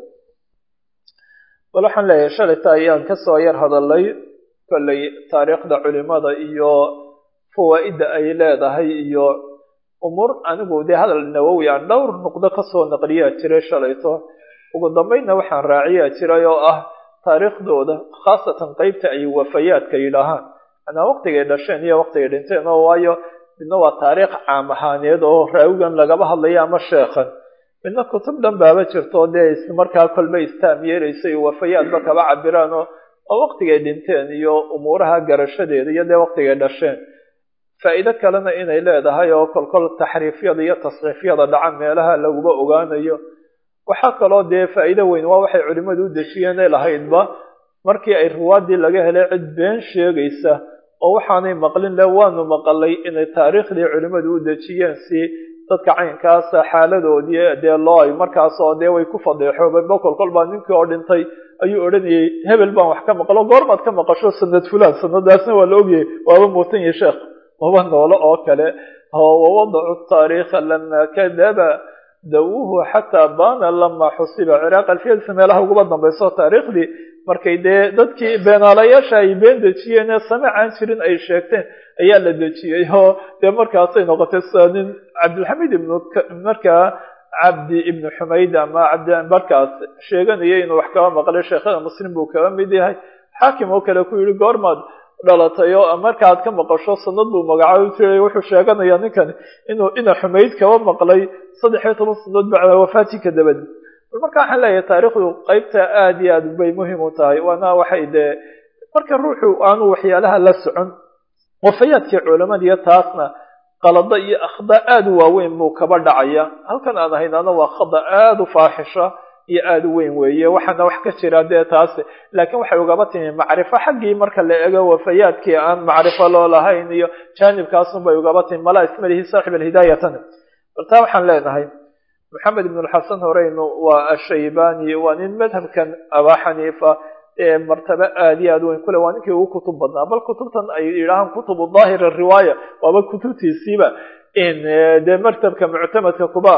bal waxaan leeyahay shalayta ayaan kasoo yar hadalay kolley taariikhda culimada iyo fawaa'idda ay leedahay iyo umuur anigu dee hadal nawowi aan dhowr nuqdo kasoo naqliyaa jiray shalayto ugu dambeynna waxaan raaciyaa jiray oo ah taariikhdooda khaasatan qeybta ay wafayaadka yidhaahaan anaa waqtigay dhasheen iyo waqtigay dhinteen oo waayo midna waa taariikh caam ahaaneed oo raawigan lagaba hadlaya ama sheekhan midna kutub dhan baaba jirto dee ismarkaa kolba istaam yeelaysay wafayaadba kaba cabiraan oo oo waqtigay dhinteen iyo umuuraha garashadeeda iyo dee waqtigay dhasheen faa'iido kalena inay leedahay oo kolkol taxriifyada iyo tasxiifyada dhaca meelaha laguba ogaanayo waxaa kaloo dee faa'iido weyn waa waxay culimmadu u dejiyeen ee lahaydba markii ay ruwaadii laga helay cid been sheegaysa oo waxaanay maqlin le waanu maqalay inay taariikhdii culimmadu u dejiyeen si dadka caynkaasa xaaladoodii dee loo ay markaasoo dee way ku fadeexoobeen bokol kol baa ninkii oo dhintay ayuu odhanayay hebel baan wax ka maqlo goormaad ka maqasho sanad fulaan sanadaasna waa la ogyahay waaba muutan yahi sheekh waba noolo oo kale wawadacu taariikha lama kadaba dawuhu xataa baana lama xusiba ciraaq alfiyadsa meelaha uguba dambayso taariikhdii markay dee dadkii beenaalayaasha ay been dejiyeen ee samic aan jirin ay sheegteen ayaa la dejiyey oo dee markaasay noqotay sida nin cabdilxamiid ibnu markaa cabdi ibnu xumayd ama cabdi markaas sheeganaya inuu wax kaba maqlay sheekhada muslim buu kaba mid yahay xaakim oo kale ku yihi goormaad dhalatay oo markaaad ka maqasho sanad buu magacaabo jiray wuxuu sheeganayaa ninkani inuu ina xumayd kaba maqlay saddex iyo toban sanadood bacda wafaati ka dabadi bal marka waxaan leeyahay taariikhdu qeybta aada iyo aad bay muhiim u tahay waana waxay dee marka ruuxu aanu waxyaalaha la socon wafayaadkii culamadiiyo taasna qalado iyo akhda aada u waaweyn buu kaba dhacaya halkan aan haynana waa khada aada u faaxisha iyo aada u weyn weeye waxaana wax ka jira dee taasi laakiin waxay ugaba timi macrifo xaggii marka la ego wafayaadkii aan macrifo loo lahayn iyo jaanibkaasun bay ugaba timi malaa ismalihi saaxib alhidaayatani bal taa waxaan leenahay maxamed ibn alxasan horeynu waa ashaybani waa nin madhabkan abaa xaniifa ee martabo aada iyo aada weyn kule waa ninkii ugu kutub badnaa bal kutubtan ay yidhaahaan kutubu daahir riwaaya waaba kutubtiisiiba in dee martabka muctamadka kuba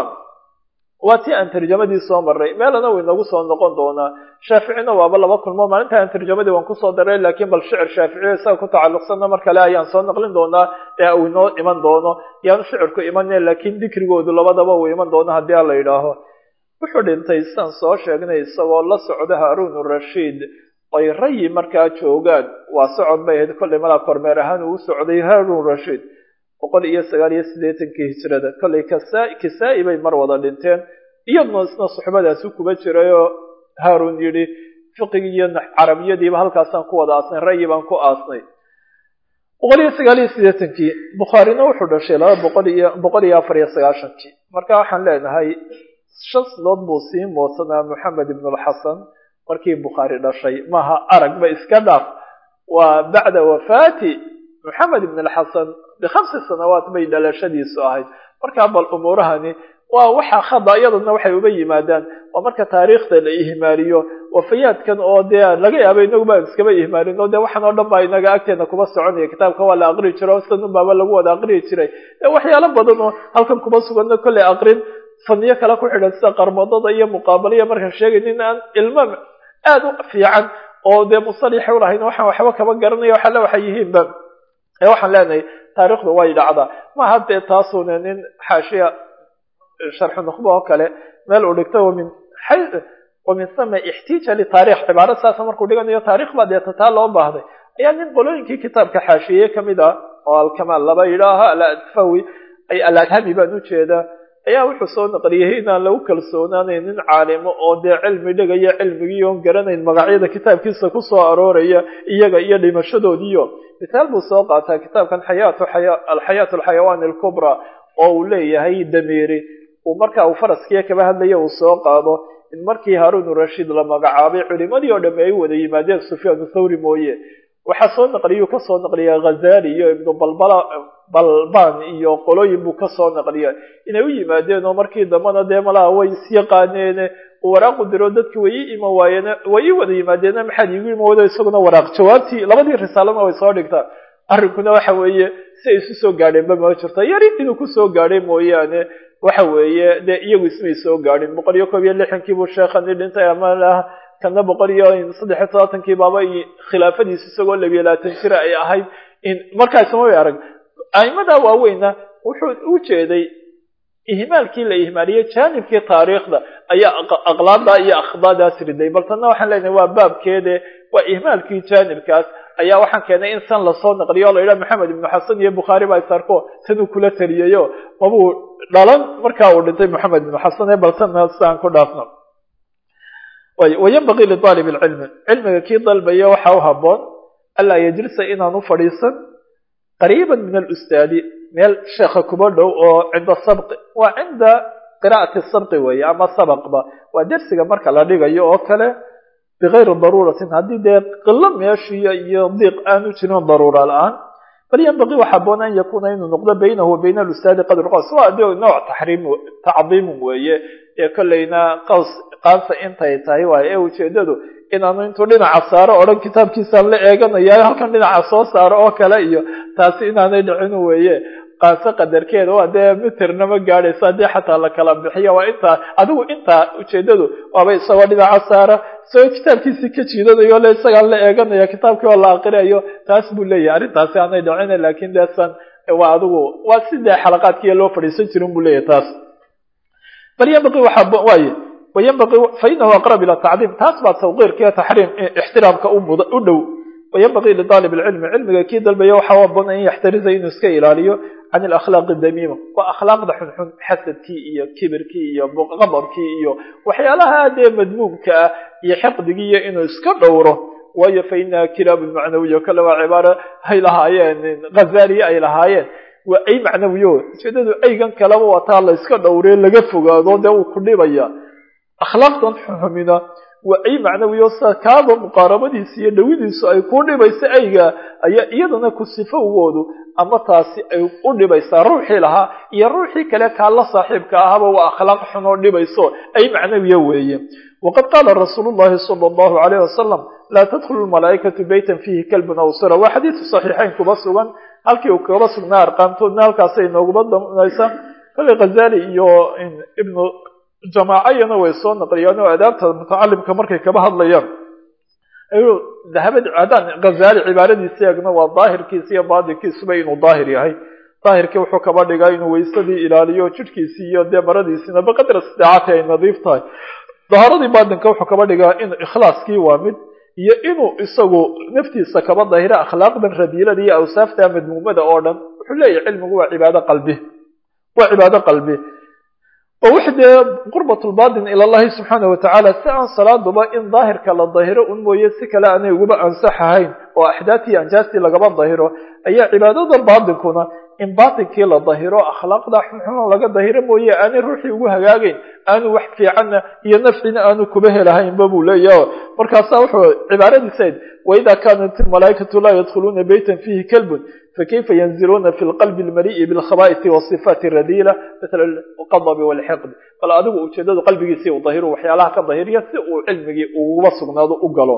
waa tii aan tarjamadii soo maray meelana way nagu soo noqon doonaa shaaficina waaba laba kulmo maalinta aan tarjamadii waan kusoo daray laakiin bal shicir shaaficiyo isaga ku tacalluqsanna mar kale ayaan soo naqlin doonaa ee uu inoo iman doono yaanu shicirku imane laakiin dikrigoodu labadaba uu iman doono haddii a la yidhaaho wuxuu dhintay sidaan soo sheegnay isagoo la socda haarun rashiid ay rayi markaa joogaan waa socod bay ahayd kollay malaa kormeer ahaan uu u socday haarun rashiid boqol iyo sagaal iyo siddeetankii hijrada kollay kasa kisaa-i bay mar wada dhinteen iyaduna isna suxbadaasi kuba jirayoo haarun yidhi fiqigii iyo carabiyadiiba halkaasaan ku wada aasnay ra'yi baan ku aasnay boqol iyo sagaal iyo siddeetankii bukhaarina wuxuu dhashay laba boqol iyo boqol iyo afar iyo sagaashankii marka waxaan leenahay shan sidood buu sii moodsanaa moxamed ibnulxasan markii bukhaari dhashay maaha aragba iska dhaaf waa bacda wafaati moxamed ibn alxasan bikhamsi sanawaat bay dhalashadiisu ahayd markaa bal umuurahani waa waxa khada iyaduna waxay uba yimaadaan waa marka taariikhda la ihmaaliyo wafayaadkan oo dee laga yaaba inagu baan iskaba ihmaalin oo dee waxaan oo dhan baa inaga agteena kuba soconaya kitaabka waa la aqri jiro sanun baaba lagu wada aqriyi jiray waxyaalo badan oo halkan kuba suganna kolley aqrin faniyo kale ku xidhan sida qarmadada iyo muqaabalaiyo markaan sheegay nin aan ilma aada u fiican oo dee musalixa ulahayn waxaan waxba kaba garanaya waxaale waxay yihiinba ee waxaan leenahay taariikhdu way dhacdaa ma haddee taasuna nin xaashiya sharxu nukhba oo kale meel uu dhigto wamin wamin sama ixtiija litaarikh cibaaro saasa markuu dhiganayo taarikh baa deeta taa loo baahday ayaa nin qolooyinkii kitaabka xaashiyey kamid ah oo alkamaal laba yidhaaha aladfawi ay aladhami baan ujeedaa ayaa wuxuu soo naqliyey inaan lagu kalsoonaanayn nin caalimo oo dee cilmi dhigaya cilmigii oon garanayn magacyada kitaabkiisa kusoo arooraya iyaga iyo dhimashadoodiiyo misaal buu soo qaataa kitaabkan xayaatu alxayaat alxayawaan alkubra oo uu leeyahay dameeri uu marka uu faraskiya kaba hadlaya uu soo qaado in markii haarun rashiid la magacaabay culimadii oo dhamme ay wada yimaadeen sufyaan thawri mooye waxaa soo naqliyuu kasoo naqliya ghazali iyo ibnu balbala balban iyo qolooyin buu kasoo naqliya inay u yimaadeen oo markii dambana dee malaha way isyaqaaneene waraaqu diro dadki way ii iman waayeen way ii wada yimaadeena maxaad iigu iman wado isaguna waraaq jawaabtii labadii risaalana way soo dhigtaa arrinkuna waxa weeye si ay isu soo gaadheenba ma jirto yari inuu kusoo gaadhay mooyaane waxa weeye dee iyagu ismay soo gaadhin boqol iyo koob iyo lixankii buu sheekhani dhintay ama kana boqol iyo saddex iyo todobaatankii baaba khilaafadiisa isagoo labiyo labaatan jira ay ahayd markaasma way arag aimada waaweyna wuxuu u jeeday ihmaalkii la ihmaaliyey jaanibkii taariikhda ayaa aqlaada iyo akhdaadaas riday bal tanna waxaan leenahay waa baabkeede waa ihmaalkii jaanibkaas ayaa waxaan keenay in san lasoo naqliyo o la yidhaha maxamed ibnu xasan iyo bukhaari baa isarko tanuu kula taliyayo mabuu dhalan markaa uu dhintay maxamed ibnu xasan ee bal tanna siaan ku dhaafno wayanbagii liaalib lcilmi cilmiga kii dalbaya waxaa u haboon anlaa yajlisa inaan u fadhiisan qariiban min alustaadi meel sheekha kuba dhow oo cinda sabqi waa cinda qiraa'ati sabqi weeye ama sabaqba waa dersiga marka la dhigayo oo kale bigayri daruuratin haddii dee qilo meeshiiyo iyo diiq aanu jirin daruura la-aan bal yanbagii waxa haboon an yakuuna inuu noqdo baynahu wa bayna alustaadi qadru qaws waa de nooc taxriim tacdiimun weeye ee kolleyna qaws qaansa intay tahay waayo ee ujeedadu inaanu intuu dhinaca saaro odhan kitaabkiisaan la eeganaya halkan dhinaca soo saaro oo kale iyo taasi inaanay dhicin weeye qaanso qadarkeeda waa dee miterna ma gaadhayso haddii xataa la kala bixiyo waa intaa adigu intaa ujeedadu waaba isagoo dhinaca saara isagoo kitaabkiisii ka jiidanayo le isagaan la eeganaya kitaabkii oo la aqriyayo taas buu leeyahay arrintaasi aanay dhicin laakin deesan waa adigu waa sidee xalaqaadkiiyo loo fadhiisan jirin buu leeyahay taas bal yanbaqii waxaa waaye wayanbaqii fainahu aqrab ila tacdiim taas baa tawqiirkiiyo taxriim ixtiraamka u dhow wayanbaqii lidaalib alcilmi cilmiga kii dalbaya waxaa haboon an yaxtariza inuu iska ilaaliyo can alakhlaaqi damiima waa akhlaaqda xunxun xasadkii iyo kibirkii iyo qadabkii iyo waxyaalaha dee madmuumka ah iyo xiqdigii iyo inuu iska dhowro waayo fa inaha kilaabu macnawiya kale waa cibaaro ay lahaayeen ghazaliye ay lahaayeen waa ay macnawiyo ujeedadu aygan kaleba wataa la iska dhowree laga fogaado dee uu ku dhibaya akhlaaqdan xumina waa ay macnawiyo sida kaaba muqaarabadiisa iyo dhawidiisu ay ku dhibaysa ayga ayaa iyadana ku sifowgoodu ama taasi ay u dhibaysaa ruuxii lahaa iyo ruuxii kale kaa la saaxiibka ahaba waa akhlaaq xun oo dhibayso ay macnawiya weeye waqad qaala rasuulu llahi sala allahu alayh wasalam laa tadkhulu lmalaa'ikatu beytan fiihi kalbun aw sira waa xadiidka saxiixayn kuba sugan halkii uu kaba sugnaa arqaamtoodna halkaasay nooguba damaysa kale khazali iyo ibnu jamaacayana way soo naqliyaan oo adaabta mutacalimka markay kaba hadlayaan ayuu dahabad haddaan ghazali cibaaradiisa eegno waa daahirkiisa iyo baatinkiisuba inuu daahir yahay daahirkii wuxuu kaba dhigaa inuu waysadii ilaaliyo jidhkiisii iyo dee maradiisina biqadri istidaacati ay nadiif tahay dahaaradii baatinka wuxuu kaba dhigaa in ikhlaaskii waa mid iyo inuu isagu naftiisa kaba dahira akhlaaqdan radiilada iyo awsaafta madmuumada oo dhan wuxuu leeyahay cilmigu waa cibaado qalbi waa cibaado qalbi oo wix dee qurbat lbatin ila allahi subxaana watacaala si aan salaaduba in daahirka la dahiro un mooye si kale aanay uguba ansax ahayn oo axdaadtii anjaastii lagaba dahiro ayaa cibaadada baatinkuna in baatinkii la dahiro akhlaaqda xunxun laga dahiro mooye aanay ruuxii ugu hagaagayn aanu wax fiicanna iyo nafcina aanu kuba helahaynba buu leeyaha markaasaa wuxuu cibaaradiisayd waida kaanat ilmalaaikatu laa yadkhuluuna beytan fiihi kalbun fakayfa yanziluuna fi lqalbi almali'i bilkhaba'isi wasifaati radiila mithla alqadabi walxiqdi bal adigu ujeedadu qalbigiisii uu dahiru waxyaalaha ka dahiriya si uu cilmigii uguba sugnaado u galo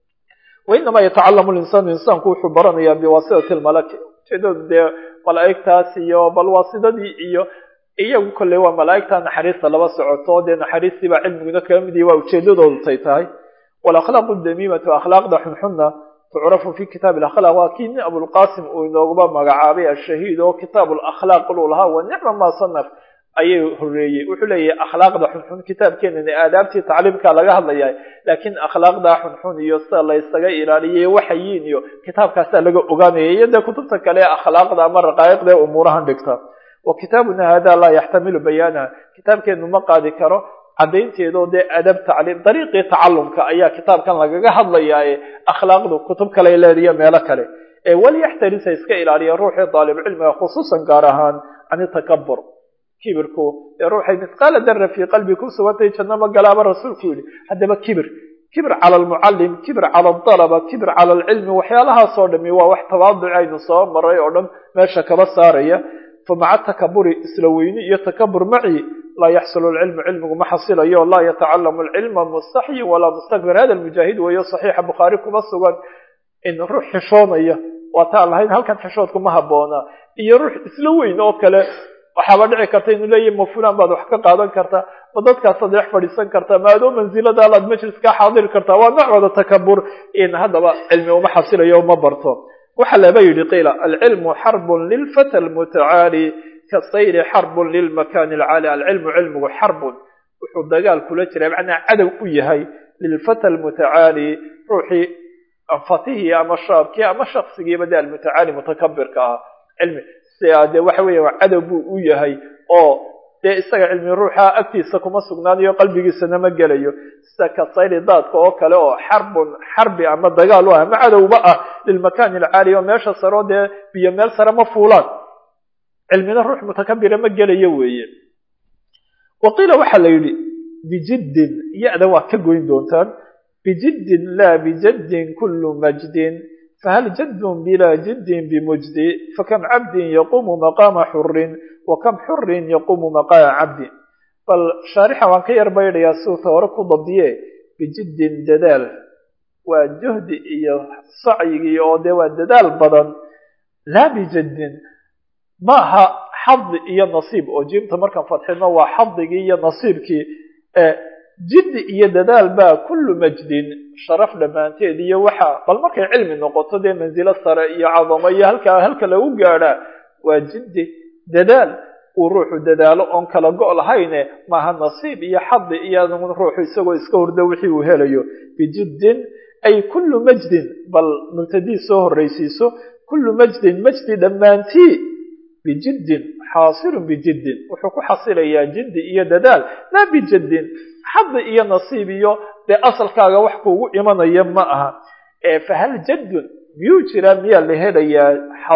wainama yatacalamu linsaanu insaanku wuxuu baranayaa biwaasitati lmalaki ujeedadu dee malaa'igtaas iyo bal waasidadii iyo iyagu kolley waa malaa'igta naxariista laba socoto dee naxariistii baa cilmiguna kaga mid yahi waa ujeedadoodu tay tahay walakhlaaqu damiimatu akhlaaqda xunxunna tucrafu fi kitaabi alakhlaaq waa kii nin abulqasim uu inooguba magacaabay ashahiid oo kitaabu lakhlaaq luu lahaa wa nicma ma sanaf ayay horeeyey wuxuu leeyahay akhlaaqda xunxun kitaabkeenani aadaabtii tacliimka laga hadlaya laakiin akhlaaqda xunxun iyo sida la ysaga ilaaliyay waxayiin iyo kitaabkaasaa laga ogaanaya iyo dee kutubta kale ee akhlaaqda ama raqaa'iqda ee umuurahan dhigta wa kitaabuna hada laa yaxtamilu bayaanaha kitaabkeenu ma qaadi karo caddaynteedoo dee adab tacliim dariiqii tacalumka ayaa kitaabkan lagaga hadlayaaye akhlaaqdu kutub kale leediyo meelo kale ee walyaxtarisa iska ilaaliya ruuxii daalibcilmiga khusuusan gaar ahaan can itakabur kibirku ee ruuxay misqaala dara fii qalbi ku sugantay janno ma galaaba rasuulku yidhi haddaba kibir kibir cala almucallim kibir cala aldalaba kibir cala alcilmi waxyaalahaasoo dhami waa wax tawaaduci aynu soo maray oo dhan meesha kaba saaraya fa maca takaburi isla weyni iyo takabur maci laa yaxsulu lcilmu cilmigu ma xasilayo laa yatacalamu alcilma mustaxyin walaa mustakbir hada lmujaahid weeyo saxiixa bukhaari kuma sugan in ruux xishoonaya waa taan lahayn halkan xishoodku ma habboona iyo ruux isla weyn oo kale waxaaba dhici karta inuu leeyahy ma fulan baad wax ka qaadan kartaa ma dadkaasaad wax fadhiisan kartaa ma adoo mansiladaalaad majlis kaa xaadiri kartaa waa noocooda takabur in haddaba cilmi uma xasilayo uma barto waxaa laba yidhi qiila alcilmu xarbun lilfata almutacaali kasayri xarbun lilmakani alcaali alcilmu cilmigu xarbun wuxuu dagaal kula jiraa macnaa cadow u yahay lilfata almutacaali ruuxii fatihii ama shaabkii ama shaksigiiba de almutacaali mutakabirka ah cilmi de waxa weya cadow buu u yahay oo dee isaga cilmi ruuxa agtiisa kuma sugnaanayo qalbigiisana ma gelayo sida kasayri daadka oo kale oo xarbun xarbi ama dagaal u ah ama cadowba ah lilmakani alcaali oo meesha sareo dee biyo meel sare ma fuulaan cilmina ruux mutakabira ma gelayo weeye wa qiila waxaa la yidhi bijiddin ya-da waa ka goyn doontaan bijiddin laa bijaddin kullu majdin fahal jaddun bilaa jiddin bimujdi fakam cabdin yaquumu maqaama xurin wa kam xurin yaquumu maqaama cabdin bal shaarixa waan ka yar baydhayaa suuta hore ku dabdiye bijiddin dadaal waa juhdi iyo sacyigii oo dee waa dadaal badan laa bijaddin maaha xadi iyo nasiib oo jiimta markaan fadxino waa xadigii iyo nasiibkii jiddi iyo dadaal baa kullu majdin sharaf dhammaanteed iyo waxa bal markay cilmi noqoto dee mansilo sare iyo cadamo iyo halkaa halka lagu gaadhaa waa jiddi dadaal uu ruuxu dadaalo oon kala go' lahayne maaha nasiib iyo xadi iyo ruuxu isagoo iska hurdo wixii uu helayo bijiddin ay kullu majdin bal mubtadii soo horraysiiso kullu majdin majdi dhammaantii bijiddin xaasilun bijiddin wuxuu ku xasilayaa jiddi iyo dadaal laa bijaddin xadi iyo nasiib iyo dee asalkaaga wax kuugu imanaya ma aha fahal jaddun miyuu jiraa miyaa la helayaa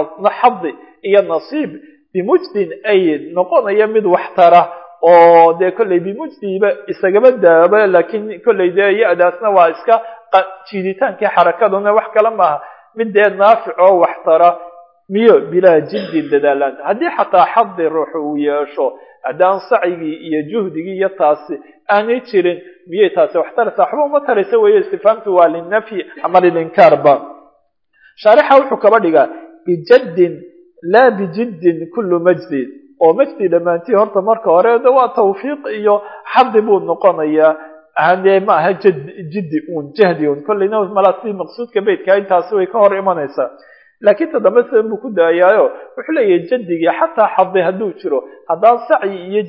xadi iyo nasiib bimujdin ay noqonaya mid waxtara oo dee kollay bimujdiba isagaba daaba laakiin kollay dee ya-daasna waa iska jiiditaankii xarakaduna wax kale maaha mid dee naafic oo waxtara miyo bilaa jiddin dadaalaan haddii xataa xadi ruuxu uu yeesho haddaan sacyigii iyo juhdigii iyo taasi aanay jirin miyay taasi wax taraysa waxba uma taraysa weeye istifaamtu waa linafyi ama lilinkaarba shaarixa wuxuu kaba dhigaa bijaddin laa bijiddin kullu majdin oo majdi dhammaantii horta marka hore de waa tawfiiq iyo xadi buu noqonayaa hade ma aha jad jiddi un jahdi un kollayna malaa si maqsuudka beytka intaasi way ka hor imanaysaa laakiin ta dambe sidan buu ku daayaayo wuxuu leeyahay jaddigii xataa xadi hadduu jiro haddaan sacyi iyo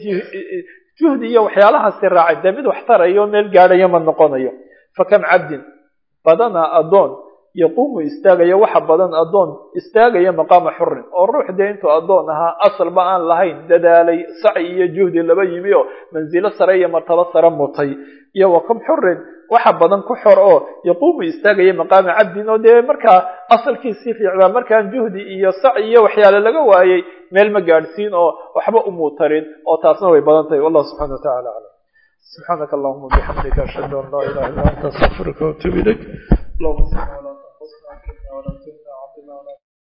juhdi iyo waxyaalahaasi raacay dee mid wax tarayo meel gaadhayo ma noqonayo fakam cabdin badana addoon yaquumu istaagaya waxa badan addoon istaagaya maqaama xurin oo ruux dee intuu addoon ahaa asalba aan lahayn dadaalay sacyi iyo juhdi laba yimi oo mansilo sare iyo martabo sare mutay iyo wa kam xurin waxa badan ku xor oo yaquumu istaagaya maqaama cabdin oo dee markaa asalkiisii fiicdaa markaan juhdi iyo sacyi iyo waxyaale laga waayey meel ma gaadhsiin oo waxba umuu tarin oo taasna way badan tahay wallahu subxana wa tacala aclam subxaanaka allahuma bixamdika ashhadu an laa ilaha illa anta astaqfiruka waatubu ilayk allahuma salli ala